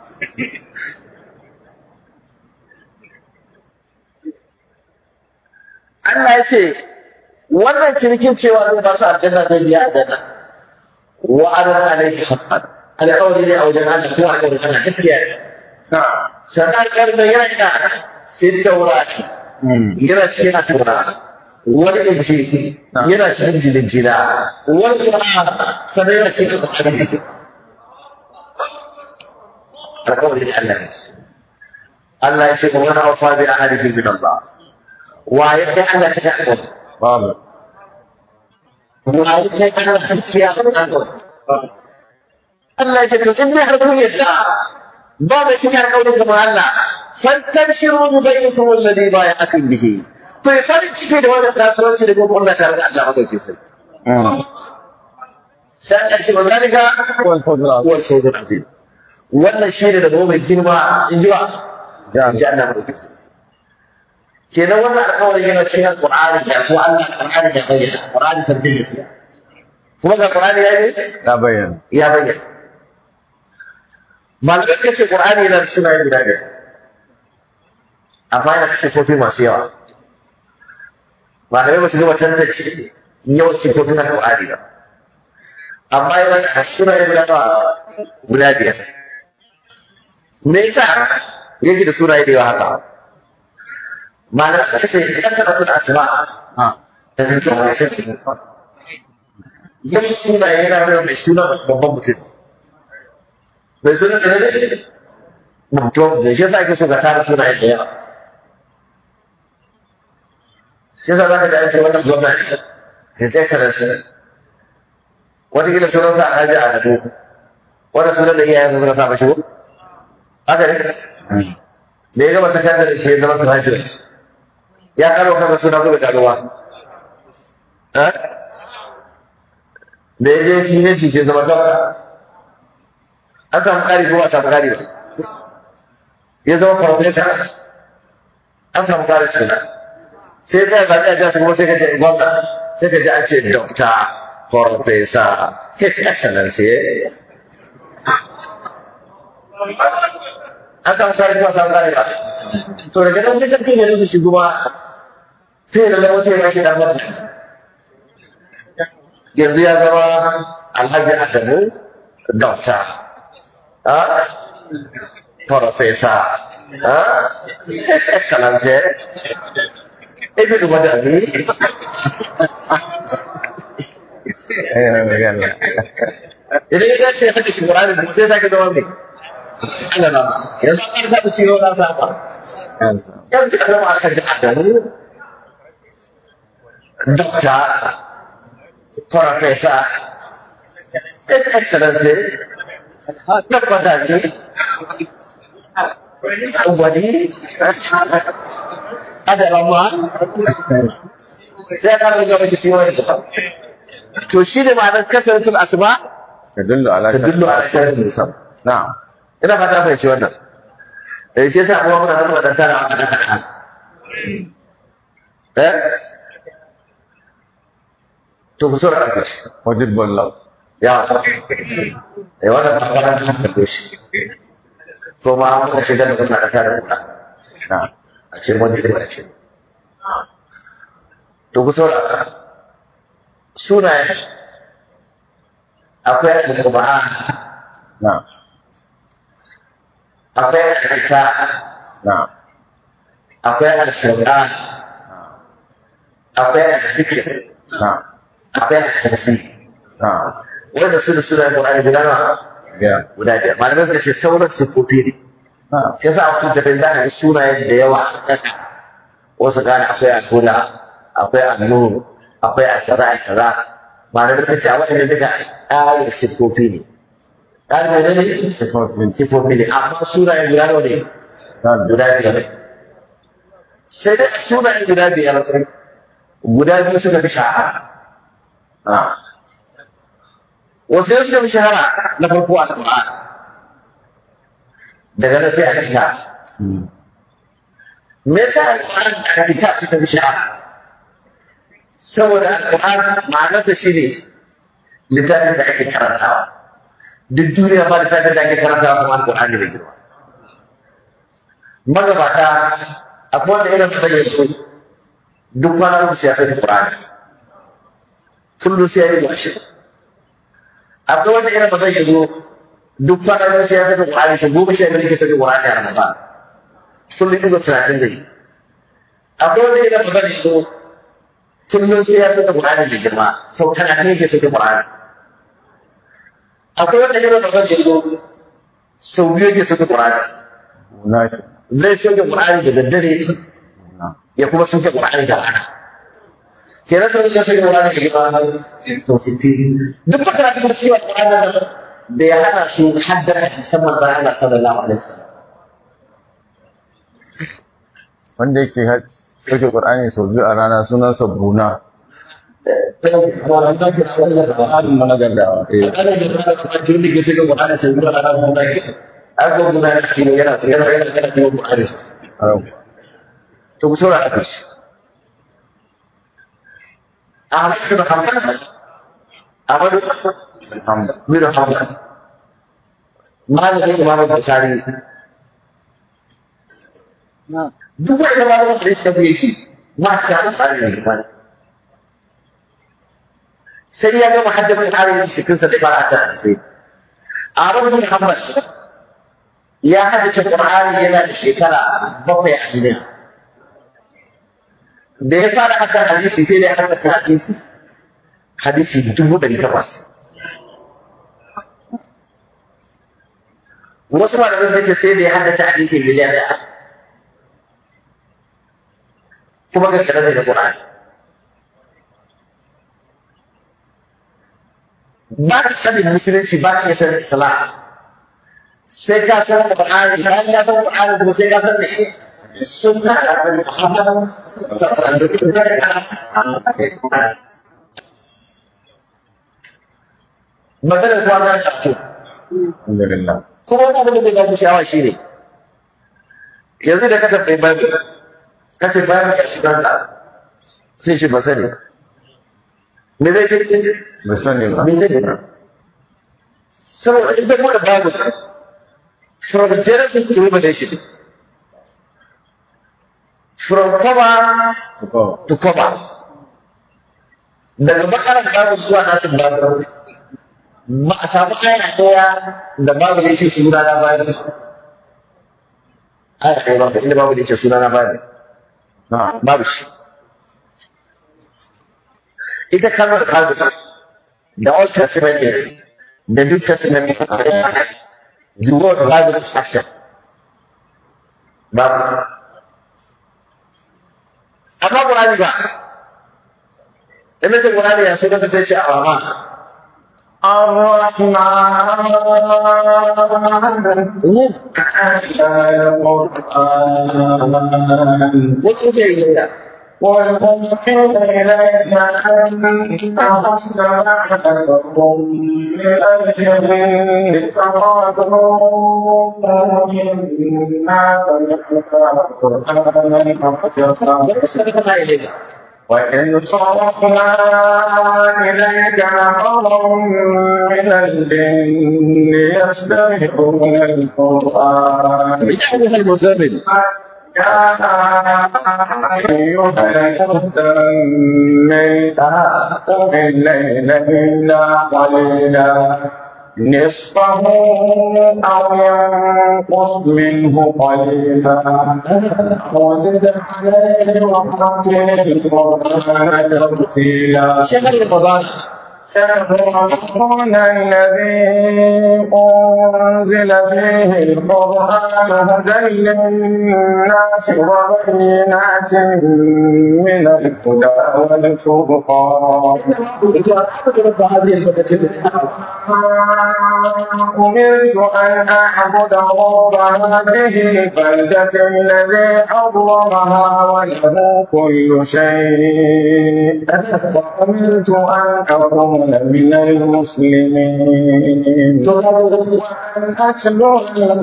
Allah ya ce wannan cinikin cewa zai ba su aljanna zai biya aljanna wa ana alaihi haqqan alƙawari ne a wajen Allah ko alƙawari kana gaskiya ne sannan karɓar yana ina sai taurari yana cikin a taura wani inci yana cikin jinin jina wani kuma sannan yana cikin ƙwaƙwaƙwaƙwa alƙawari ne Allah ne Allah ya ce kuma wani aufa bi a harifin min Allah wa ya kai Allah ta ga alƙawari babu wa ya kai Allah ta gaskiya alƙawari Allah ya ce to in dai har kun yadda ba mai cikin alƙawarin kamar Allah fastabshiru bi bai'ikum alladhi bai'akum bihi to ya farin ciki da wannan kasuwanci da gobe Allah tare da Allah madaukakin sarki sai Allah ce wa zalika wal fadla huwa al-fawzul azim wannan shi ne da gobe girma in ji wa in ji Allah madaukakin sarki kenan wannan alƙawarin yana cikin alƙur'ani da ko Allah alƙur'ani ya bayyana alƙur'ani sabbin gaskiya kuma ga alƙur'ani ya yi ya bayyana ya bayyana malamai suka ce qur'ani yana da sunaye guda biyar amma yana da sifofi masu yawa malamai ba su gama tantance yawan sifofin na qur'ani ba amma yana da sunaye guda nawa guda biyar me yasa yake da sunaye da yawa haka malamai suka ce idan ka tuna asma ha da zai kuma shi yin sunaye yana da mai suna babban mutum mai suna da ne mutum da shi yasa ake so ka tara sunaye da yawa shi yasa za ka ji an ce wannan gwamnati his excellency wataƙila sunan sa alhaji a gado wannan sunan da iyayen suka sa mashi ko haka ne da ya gama sakandare da shi ya zama graduate ya karo kansa suna ko bai karo ba da ya je shi ne shi ke zama dokta an samu ƙari ko ba samu ƙari ba ya zama farfesa an samu ƙari suna sai ka zaɓi a jasa kuma sai ka ce gwamna sai ka ji an ce dokta farfesa his excellency an samu ƙari ko ba samu ƙari ba to daga nan sai ka kai garin su shi kuma sai da lamu sai ya shi dan mata yanzu ya zama alhaji adamu dokta a profesa a his excellency ibn wadani eh magana idan ya dace ya saka shi Qur'ani da sai zaka zama mai Allah na yanzu an saba shi yau na saba yanzu ka zama alhaji adamu dokta profesa his excellency tabbata ce wani adarama sai ka ruga mashi shi wani to shi ne ma'anar kasancin asuba tadullu ala ta dillo a shirin musam na'am ina fata fahimci wannan eh shi yasa kuma muna zama da tara a kada kada eh to ku sura ƙarfi wajib wallahu ya eh wannan bangaren sun karbe shi ko ma muka shiga da kuna da tare da na a ce mun ji ba ce to ku saurara sunaye akwai al-qur'an na akwai al-kita na akwai al-shaytan akwai al-zikr na akwai al-tafsir na wanda su da sunayen qur'ani guda nawa biyar guda biyar malamai suka ce sauran sifofi ne na shi yasa a sun tafi za ka ga sunayen da yawa a ƙasa wasu gane akwai al-huda akwai al-nur akwai al-kaza al-kaza malamai suka ce a waɗanda duka ƙarin sifofi ne ƙarin ne ne sifofin sifofi ne amma sunayen guda nawa ne na guda biyar sai dai sunayen guda biyar guda biyu suka fi shahara na wasu yau suka fi shahara na farko a Qur'an daga nan sai a kita me yasa Al-Qur'an da kita suka fi shahara saboda Al-Qur'an ma'anarsa shine littafin da ake karantawa duk duniya ba littafin da ake karantawa kuma Al-Qur'an ne mai girma magabata akwai wanda irin su ya so duk kwana uku sai ya sani Qur'ani kullum sai ya yi washe akwai wanda irin ba zai zo duk kwana uku sai ya sani Qur'ani shi goma sha biyar ke sani Qur'ani a Ramadan kullum ido talatin da yi akwai wanda irin ba zai zo kullum sai ya sani Qur'ani da girma sau talatin ke sani Qur'ani akwai wanda irin ba zai zo sau biyu ke sani Qur'ani na zai soke Qur'ani da daddare na ya kuma soke Qur'ani da rana kenan sai ya soke Qur'ani da gaba to sitti duk baka da cewa Qur'ani da da ya hana su haddara musamman da Allah sallallahu alaihi wasallam wanda yake har- sauke Qur'ani sau biyu a rana sunansa Bruna halin mu na gargawa eh ana da rana kuma tun da ke soke Qur'ani sai da rana kuma da ago guda da shi yana yana yana yana da Qur'ani au to ku saurara ku shi Ahmad bin Hanbal Ahmad alhamdulillah bin Hanbal malamin Imam Bukhari duk wanda malamin da suka fiye shi ma ta amfani da imani sai ya gama haddabin tarihin shekinsa da fara ta alfi Ahmad bin Hanbal ya haddace Qur'ani yana da shekara bakwai a duniya da ya fara haka hadisi sai da ya haddace hadisi hadisi dubu ɗari takwas wasu malamai sun ce sai da ya haddace hadisi miliyan ɗaya kuma ga sanar da Qur'ani ba ka sanin musulunci ba ka iya sanin islam sai ka san Qur'ani bayan ka san Qur'ani kuma sai ka san me sunna da Annabi Muhammad sallallahu alaihi wasallam maganar kuwa za ta fito alhamdulillah kuma wani abin da bai babu sha'awa shi ne yanzu da ka tabbai babu ka ce bayan ka shiga da sai shi ba sani me zai ce bai sani ba me zai ba saboda in bai kuma babu from Genesis to Revelation from cover ko to cover daga bakarar babu zuwa nasin babu ba a samu aya ɗaya da babu da yake suna na bayan aya ɗaya babu inda babu da yake suna na bayan na babu shi ita kalmar babu da Old Testament ne da New Testament ne the word Bible is action babu amma Qur'ani ba ina ce Qur'ani ya so da ta ce a ma الرحمن wasu ke yi da والأوحي إليك أن أصنع لكم من الجن فقالوا إنا سمعنا قرآنا wasu suka kama ile da وإن صرفنا إليك نفرا من من الجن يستمعون القرآن يا أيها المزمل يا أيها المزمل قم الليل إلا قليلا نصفه أو ينقص منه قليلا وزد عليه ورتل القرآن ترتيلا شهر رمضان شهر رمضان الذي أنزل فيه القرآن هدى للناس وبينات من الهدى والفرقان رب هذه البلدة أمرت أن أعبد رب هذه البلدة الذي حرمها وله كل شيء وأمرت أن أكون من المسلمين وأن أتلو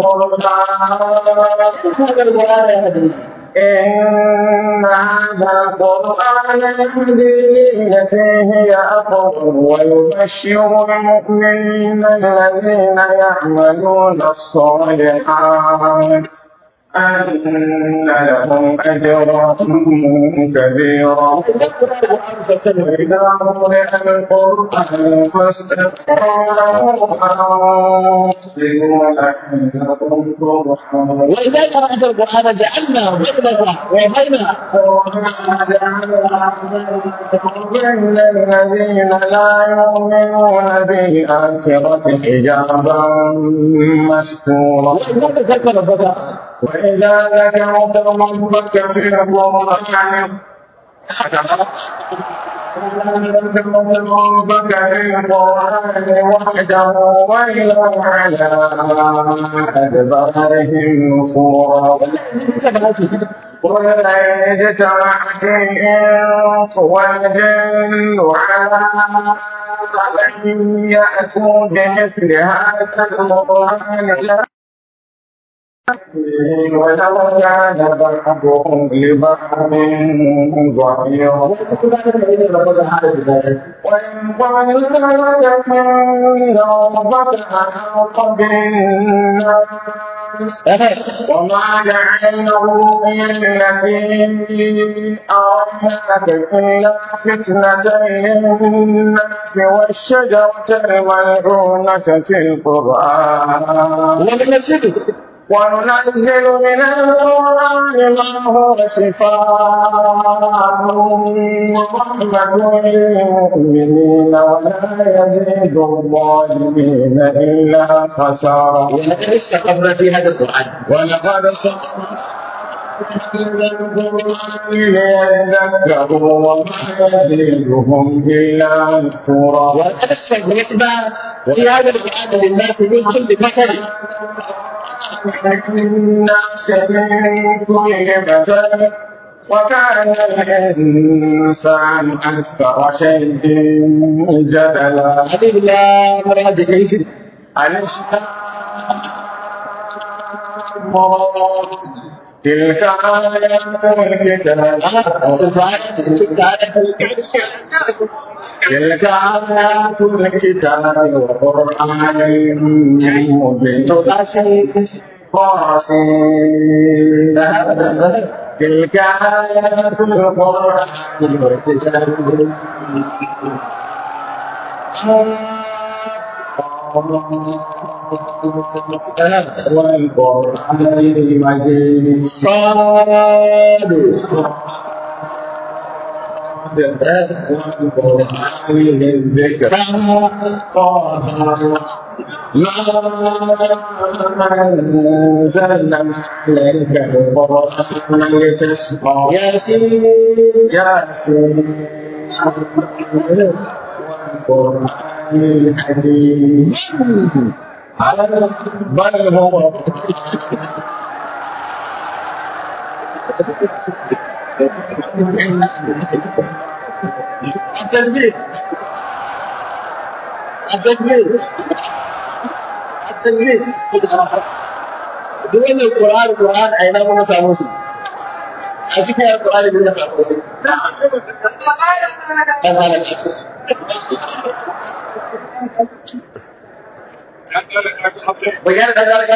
القرآن إن هذا القرآن يهدي للتي هي أقوم ويبشر المؤمنين الذين يعملون الصالحات أن لهم أجرا كبيرا وإذا قرئ القرآن فاستغفروا له وأنصتوا لعلكم ترحمون وإذا قرأت القرآن جعلنا بينك وبين بين الذين لا يؤمنون بالآخرة حجابا مستورا وإذا ذكرت ربك وإذا ذكرت ربك في القرآن ذكرت ربك في القرآن وحده ولوا على أدبارهم نفورا قل إن اجتمعت الإنس والجن على أن يأتوا بمثل هذا القرآن لا ولو كان بعضهم لبعض ظهيرا وإن ظن لك إن ربك أحاط بالناس وما جعلنا الرؤيا التي أريناك إلا فتنة للناس والشجرة الملعونة في القرآن ومن الشرك وننزل من القرآن ما هو شفاء ورحمة للمؤمنين ولا يزيد الظالمين إلا خسارا ولقد استقمنا في هذا القرآن ولقد صرفنا القرآن ليذكروا وما يزيدهم إلا نفورا ولقد استقمنا في هذا القرآن للناس من كل مثل الناس من كل مثل وكان الإنسان أكثر شيء جدلا حبيب الله مراد كيف تلك آيات الكتاب تلك آيات الكتاب وقرآن مبين قاسم تلك آيات القرآن والقرآن المجيد صاد والقرآن الذكر طه ما أنزلنا عليك القرآن لتشقى ياسين ياسين والقرآن الحكيم بل هو التنبيه التنبيه التنبيه duk wannan Qur'ani Qur'ani a ina muka samu su a cikin Qur'ani ne muka samu su dan halaka Ba ya da ga ga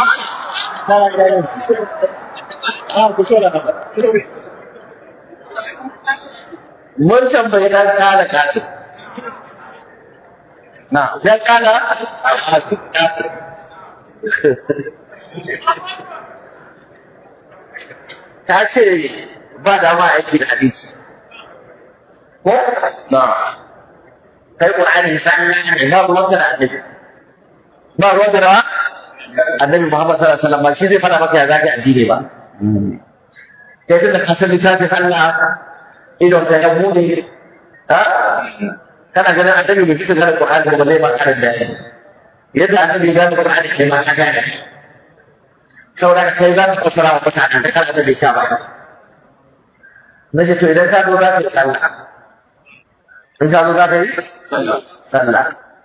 Ah, ku so da Mun tambayi dan kala kasu. na Dan kala kasu kasu. Ta ce ba dama aiki da hadisi. Ko? na kai Qur'ani sannan ne ba ruwan da annabi ba ruwan da annabi Muhammad sallallahu alaihi wasallam ba shi zai fara maka ya zaka addini ba kai tun da ka san littafin Allah idon ka ya bude ha kana ganin annabi bai fita da Qur'ani ba zai ba karin da yadda annabi ya gane Qur'ani kai ma ka gane saboda kai za ka fasara wa mutanen da kana da bai ba na ce to idan ka zo za ka yi sallah in ka zo za ka yi sallah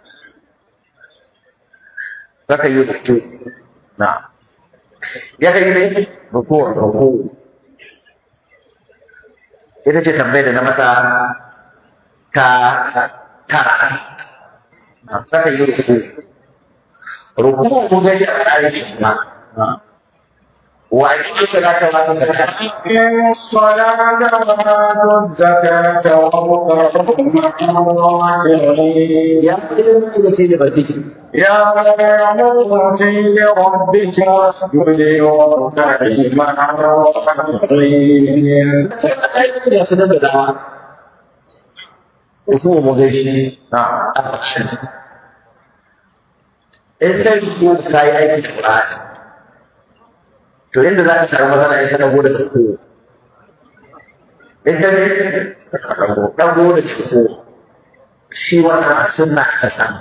za ka yi ruku na ya ka yi ne ruku ruku ita ce tambayar da na masa ta tara za ka yi ruku ruku mun ga shi a tsarin ma na wa ake salata wa ta zakata أقيموا الصلاة وآتوا الزكاة واركعوا مع الراكعين ya fi da shi da barki يا مرتي لربك واسجدي واركعي مع الراكعين da su da dawa ruku mun ga shi na in kai ko ka yi aiki da Qur'ani to inda za ka samu matsala in ka dago da ciko in ka ne dago da ciko shi wannan a sunna ka samu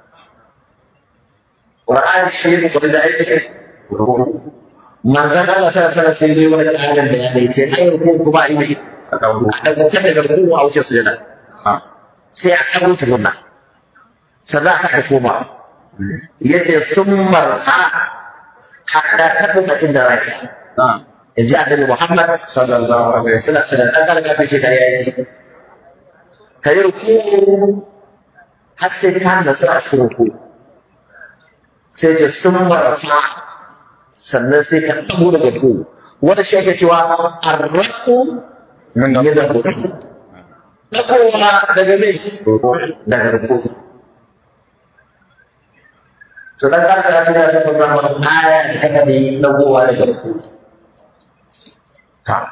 Qur'ani shi ne kuma da aiki manzon Allah sai sai sai ne wani kalan da ya dai ce ai ko kuma ai mai a dauro a dago ta daga ruku a wuce sujada na sai a kawo tukunna sannan aka koma yace sun marta hatta ta kuma inda rai na in ji annabi Muhammad sallallahu alaihi sallallahu alaihi wasallam dan kalga ta ce kare yayi kai ruku har sai ka da su a cikin ruku sai ce sun marta sannan sai ka tabu daga ruku wanda shi ake cewa arraku min da min ruku takowa daga me ruku daga ruku to dan kalga ta ce ya san wannan aya da kaka ne dagowa daga ruku ta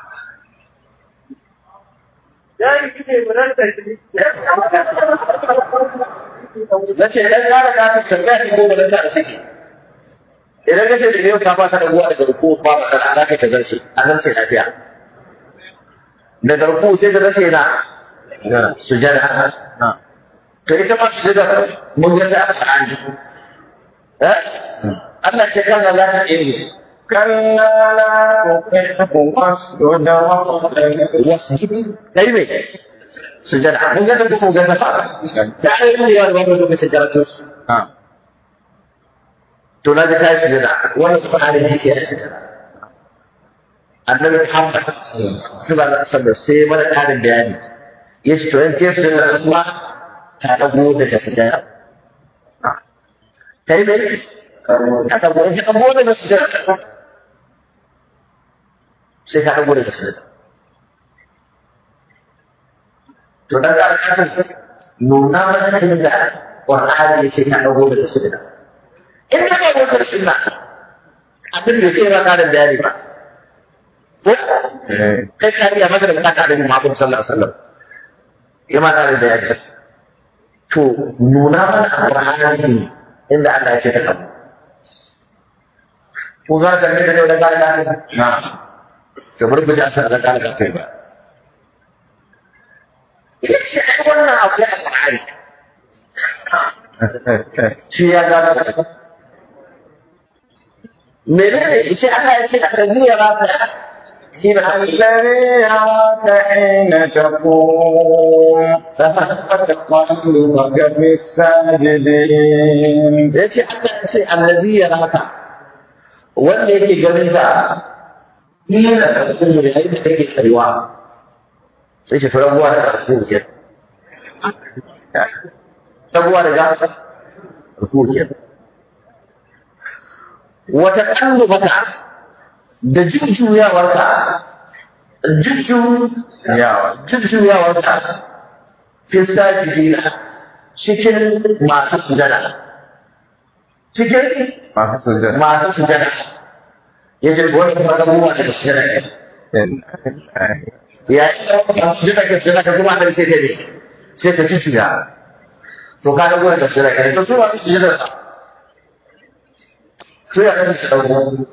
na ce dan gara ka ta tambaya ki goma dan ta saki idan ka ce da yau ka fasa da ruwa daga ruku ba ba da za ka ta zarce a zarce lafiya daga ruku sai ka zarce na gara sujada na to ita ma sujada mun ga ta aka an ji eh Allah ce kan za ta yi كلا لا تطعه واسجد واقترب wasu kai me sujada mun ga ta ko ga ta fara da ai mun yi wani wani sujada to na to na ga kai sujada wani Qur'ani ne ke sujada annabi Muhammad sallallahu alaihi wasallam sai mana karin bayani yace to in ke sujada kuma ta dago daga sujada kai me ka dago in ka dago daga sujada sai ka dago daga sujada to dan ka kasan nuna mana inda Qur'ani yake ka dago daga sujada in ka dago daga sunna abin da sai ba karin bayani ba ko eh kai ka iya maka da bukata da Muhammad sallallahu alaihi wasallam ya ma karin bayani to nuna mana Qur'ani inda Allah ya ce ka dago ko za ka ne da da karin na to bari mu ji asar da karin kai ba shi ai wannan abu ya Qur'ani shi ya gano menene shi Allah ya ce a kan ya ba ta shi ba الذي يراك حين تقوم وتقلبك في الساجدين ya ce Allah ya ce allazi ya raka wanda yake ganin da hina da kuma yayin da kake tsayuwa sai ce rabuwa da karfu ke rabuwa da ga karfu ke wata kallubata da jujjuyawarka jujju yawa jujjuyawarka fi sajidina cikin masu sujada cikin masu sujjada masu sujada ya ce wani kuma abubuwa daga sujada ne ya yi ɗaukar sujada ka sujada ka kuma da sai ka ne sai ka jujjuya to ka ga gurin da sujada ka ne to su masu sujada ka su ya kan su ɗauko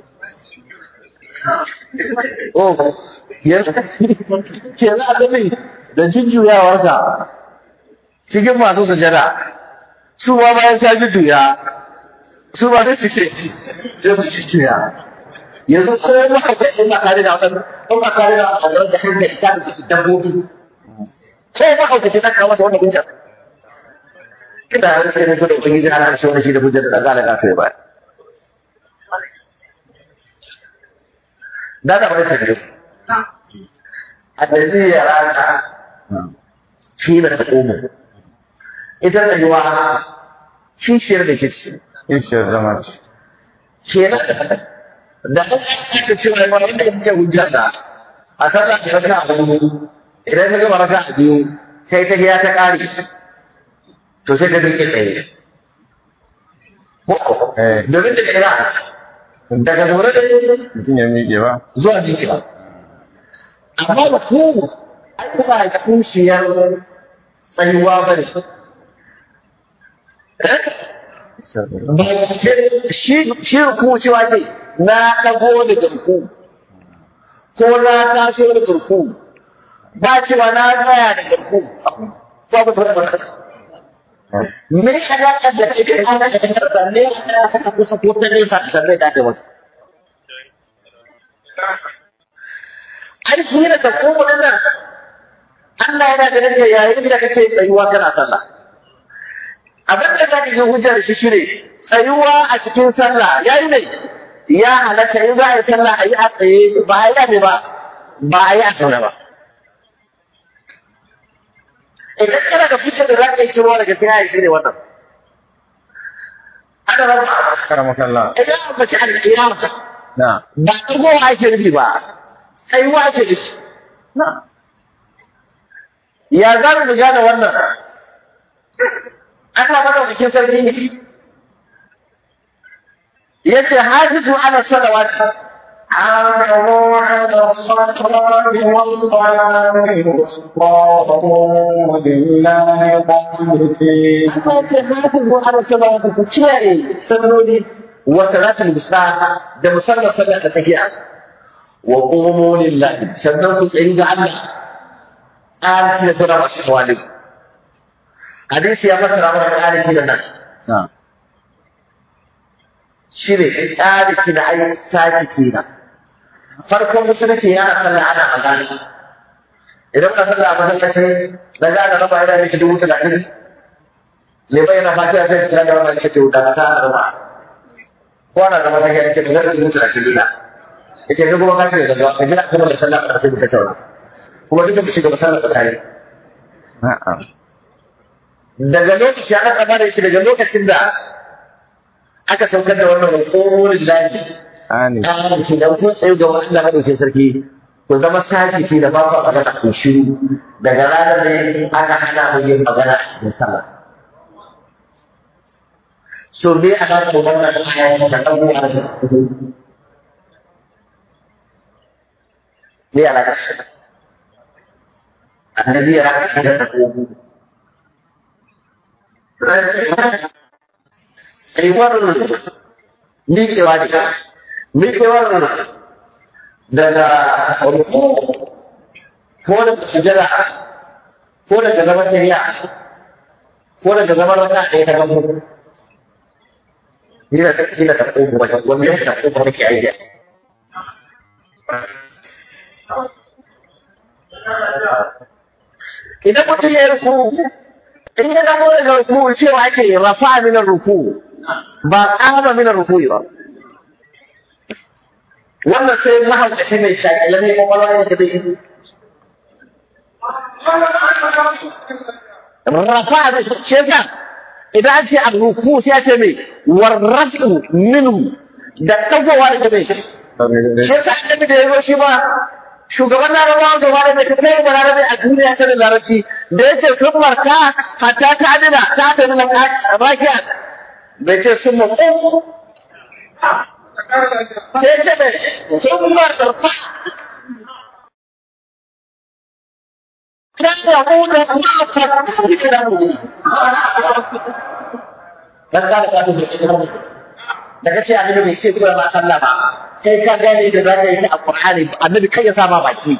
Oh, yanzu ke za a gani da jujjuyawarka cikin masu sujada su ma bayan ta jujjuya su ba da suke sai su jujjuya yanzu ko ma haka in ba kare da wannan in ba kare da wannan da hankali ta da su dabbobi ko ma haka ce ta kawo da wannan hujja kina da sai ne da ubangiji ana shi wani shi da hujja da zaka da kai ba da da wani tafiye annabi ya raka shi da ta komo ita da yiwa kishiyar da kici kishiyar zama ce kenan da an aka cewa ma wanda ya ce hujjar da a sallah da raka a hudu idan ka gama raka a biyu sai ta hiya ta kare to sai ta miƙe tsaye ko Eh. domin da kira daga zaune da mutum ya miƙe ba zuwa miƙewa amma da ku ai kuma kishiyar tsayuwa ba ne shi shi ruku cewa ne na dago da garku ko na taso da garku ba cewa na tsaya da garku ba ba ba ba me ya ga da kake ana da karta ne aka kusa ko ta ne sa ta da ta wata ai shi ne da ko wannan Allah yana da nake yayin da kake tsayuwa kana sallah abin da zaka yi hujjar shi shine tsayuwa a cikin sallah yayi ne ya halatta in za a yi sallah a yi a tsaye ba a yi a ne ba ba a yi a zaune ba idan kana da hujjar da za ka yi cirowa daga sai shi ne wannan ana raba karama kalla idan an bace al-qiyama na ba ɗagowa ake nufi ba tsayuwa ake nufi na ya za mu gane wannan ana madaukakin sarki yace hafizu ala salawat حافظوا على الصلوات والصلاة الوسطى وقوموا لله قانتين Allah yace hafizu ala salawat ku kiyaye salloli wa salatul wusta da musallar sallar da tsakiya wa qumu lillahi sannan ku tsayi ga Allah ƙarfi da tura masu tawali hadisi ya fassara mana ƙarfi da nan na shi ne ƙarfi na ai saki kenan farkon musulunci yana sallah ana magana idan ka sallah a masallaci na ga ana raba yana mishi dubu talatin lebai yana fatiha sai kira da raba shi ke wuta ta ana raba ko ana raba ta yana ce ka dubu talatin dina yace ka kuma ka ce da gaggawa ka jira kuma da sallah ka sai mu tattauna kuma duka mu shiga masallar tare na'am daga lokaci aka kamar yake daga lokacin da aka saukar da wannan hukumar lillahi ani ƙarar ki dan kun tsaye ga Allah madaukakin sarki ku zama sakiki da ba ku magana ku shiru daga ranar ne aka hana mu yin magana a cikin sallah so me a ga wannan aya da dago a me ala ka shi annabi ya raka da dago tsayuwar miƙewa ne miƙewar daga ruku ko daga sujada ko daga zaman tafiya ko daga zaman wata ɗaya ta gamu Ina ta ina ta ƙogo wajen wani yau ta ƙogo wani ke aiki. Idan mutum ya yi ruku, in ya gamo daga ruku cewa ake rafa minar ruku, ba ƙama minar ruku ba. wannan sai mahaukaci mai takile ne kwakwalwa ne ta bai rafa da shi yasa idan an ce a ruku sai ya ce mai warrafu minhu da ɗagowa da bai shi yasa annabi da ya zo shi ba shugaban larabawa gaba da bai kai ba larabai a duniya sanin larabci da ya ce sun marka hatta ta adina ta ta nuna rakiya bai ce sun mutu sai ce bai sun marka كان يقول dan ka da ka da daga ce annabi bai ce kura ma sallah ba kai ka gane da za ka yi ta alqur'ani annabi kai ya sama baki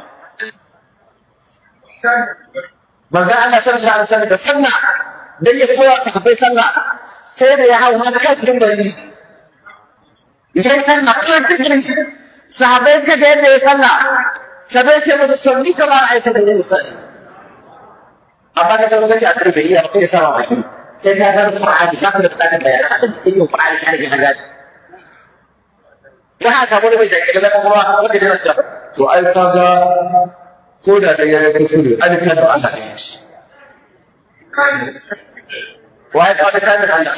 manzo Allah sallallahu alaihi wasallam da sallah dan ya koya sahabbai sallah sai da ya hau har kan dimbali idan sallah ko cikin sahabbai suka ga yadda ya sallah sabai sai musu sunni kamar ayyukan da ya sallah amma ka zama gaci a karfe iya sai ya sama baki sai ka ga Qur'ani ka da bukatar bayanan sai yin Qur'ani ka rage haga da haka wani mai jaki da kuma wanda ya rasa to ai ka ga ko da da yayi kuskure an ta da Allah ne wai ka da kan Allah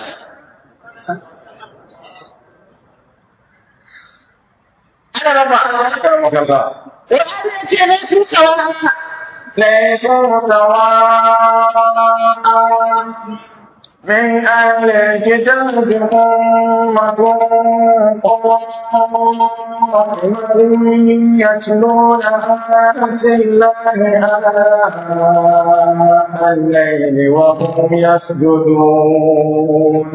ana raba Qur'ani ce ne su sawa ليسوا سواء من أهل الكتاب أمة قائمة يتلون آيات الله آناء الليل وهم يسجدون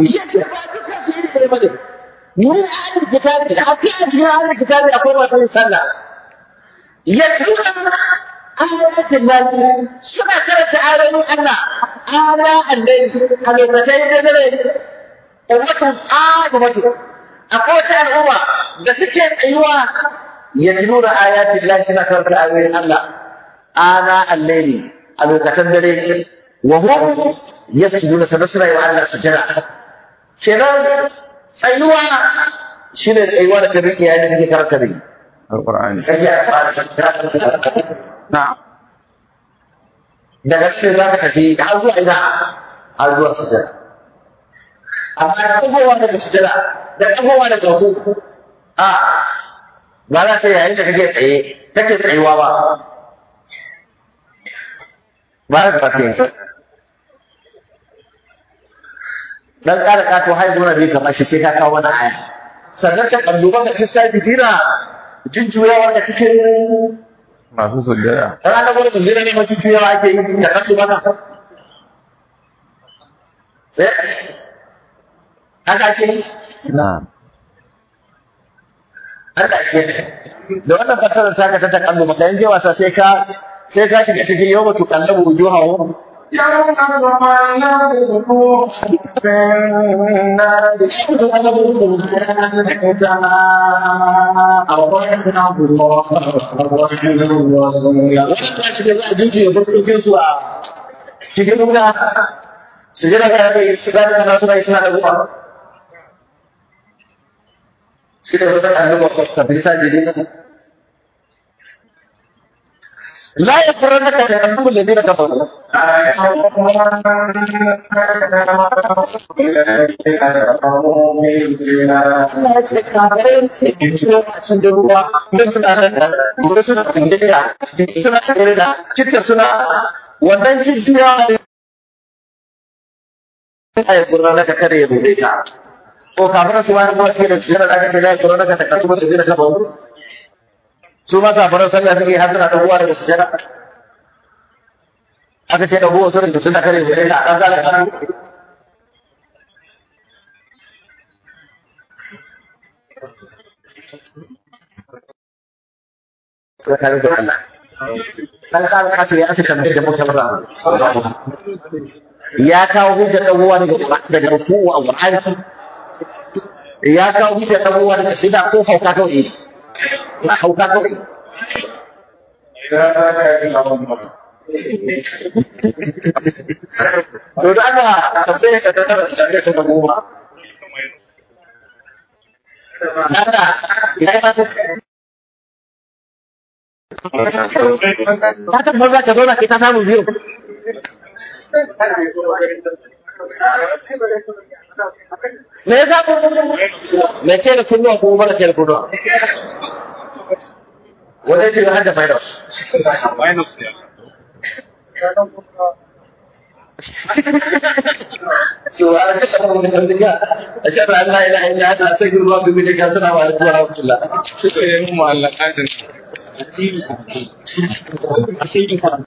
من أهل الكتاب حتى أهل الكتاب أقول رسول الله يتلون آيات الله سنة كانت آيات الله آلاء الليل حلوكتين الليل أمة آدمة أقوى الأمة بسكين أيوة يتلون آيات الله سنة كانت آيات الله آلاء الليل حلوكتين الليل وهم يسجدون سنسرة وعلى سجنة kenan tsayuwa shi ne tsayuwa da kabin iyayen da kake karanta da yi. القرآن Na'am. Daga cikin za ka tafi har zuwa ina har zuwa sujada. Amma da ɗagowa daga sujada da ɗagowa daga hukuku a ba za ta yayin da kake tsaye kake tsayuwa ba. Ba za ka tafi dan ƙara ƙato har zuwa biyu kamar shi sai ka kawo wani aya. Sannan ta ƙalluban da kisa jidira jujjuyawa da cikin masu sujjada ranar wani mun zira ne mace juyawa ake yi da kasu maka eh haka ake yi na'am haka ake yi da wannan fasarar ta ka ta takallu maka yanzu wasa sai ka sai ka shiga cikin yau mutu kallabu wujuhahu يوم تقلب الروح في النار أطعنا الله ورسوله wannan ta shiga za a jujjuya fuskokin su a cikin wuta su jira ga da su ga da nasu rai suna da ruwa shi da wata annabawa ka bisa jidin لا يغرنك تأمل الذين كفروا Allah ya ce kafirai sai ke ciwo a cikin ruwa don suna nan gobe suna tsindiya suna tare da cikin suna wannan jujjuya a yi kurna na kakar ya bude ka ko kafirai su wani kuma suke da cikin da aka ce na yi kurna na kakar kuma da zai da kafa su ma kafirai sallah suke har suna ɗaguwa daga sujada aka ce ɗaguwa su da suna kare bude ka a ɗan zalaka tsakanin da Allah. Dan kawo kace ya aka tambayar da mutum ba. Ya kawo hujjar dawowa daga daga ruku'u a Qur'ani. Ya kawo hujjar dawowa daga sida ko hauka kawai. Na hauka kawai. To da ana tambayar ka tana tambayar ta goma. Nada, ya yi masa Ta tabbata ka zauna kai ta samu biyu. me yasa me ke da kunnuwa kuma mara ke da kunnuwa wanda ce har da minus سبحانك اللهم وبحمدك أشهد أن لا إله إلا أنت أستغفرك وأتوب إليك السلام عليكم ورحمة الله Sai mu Allah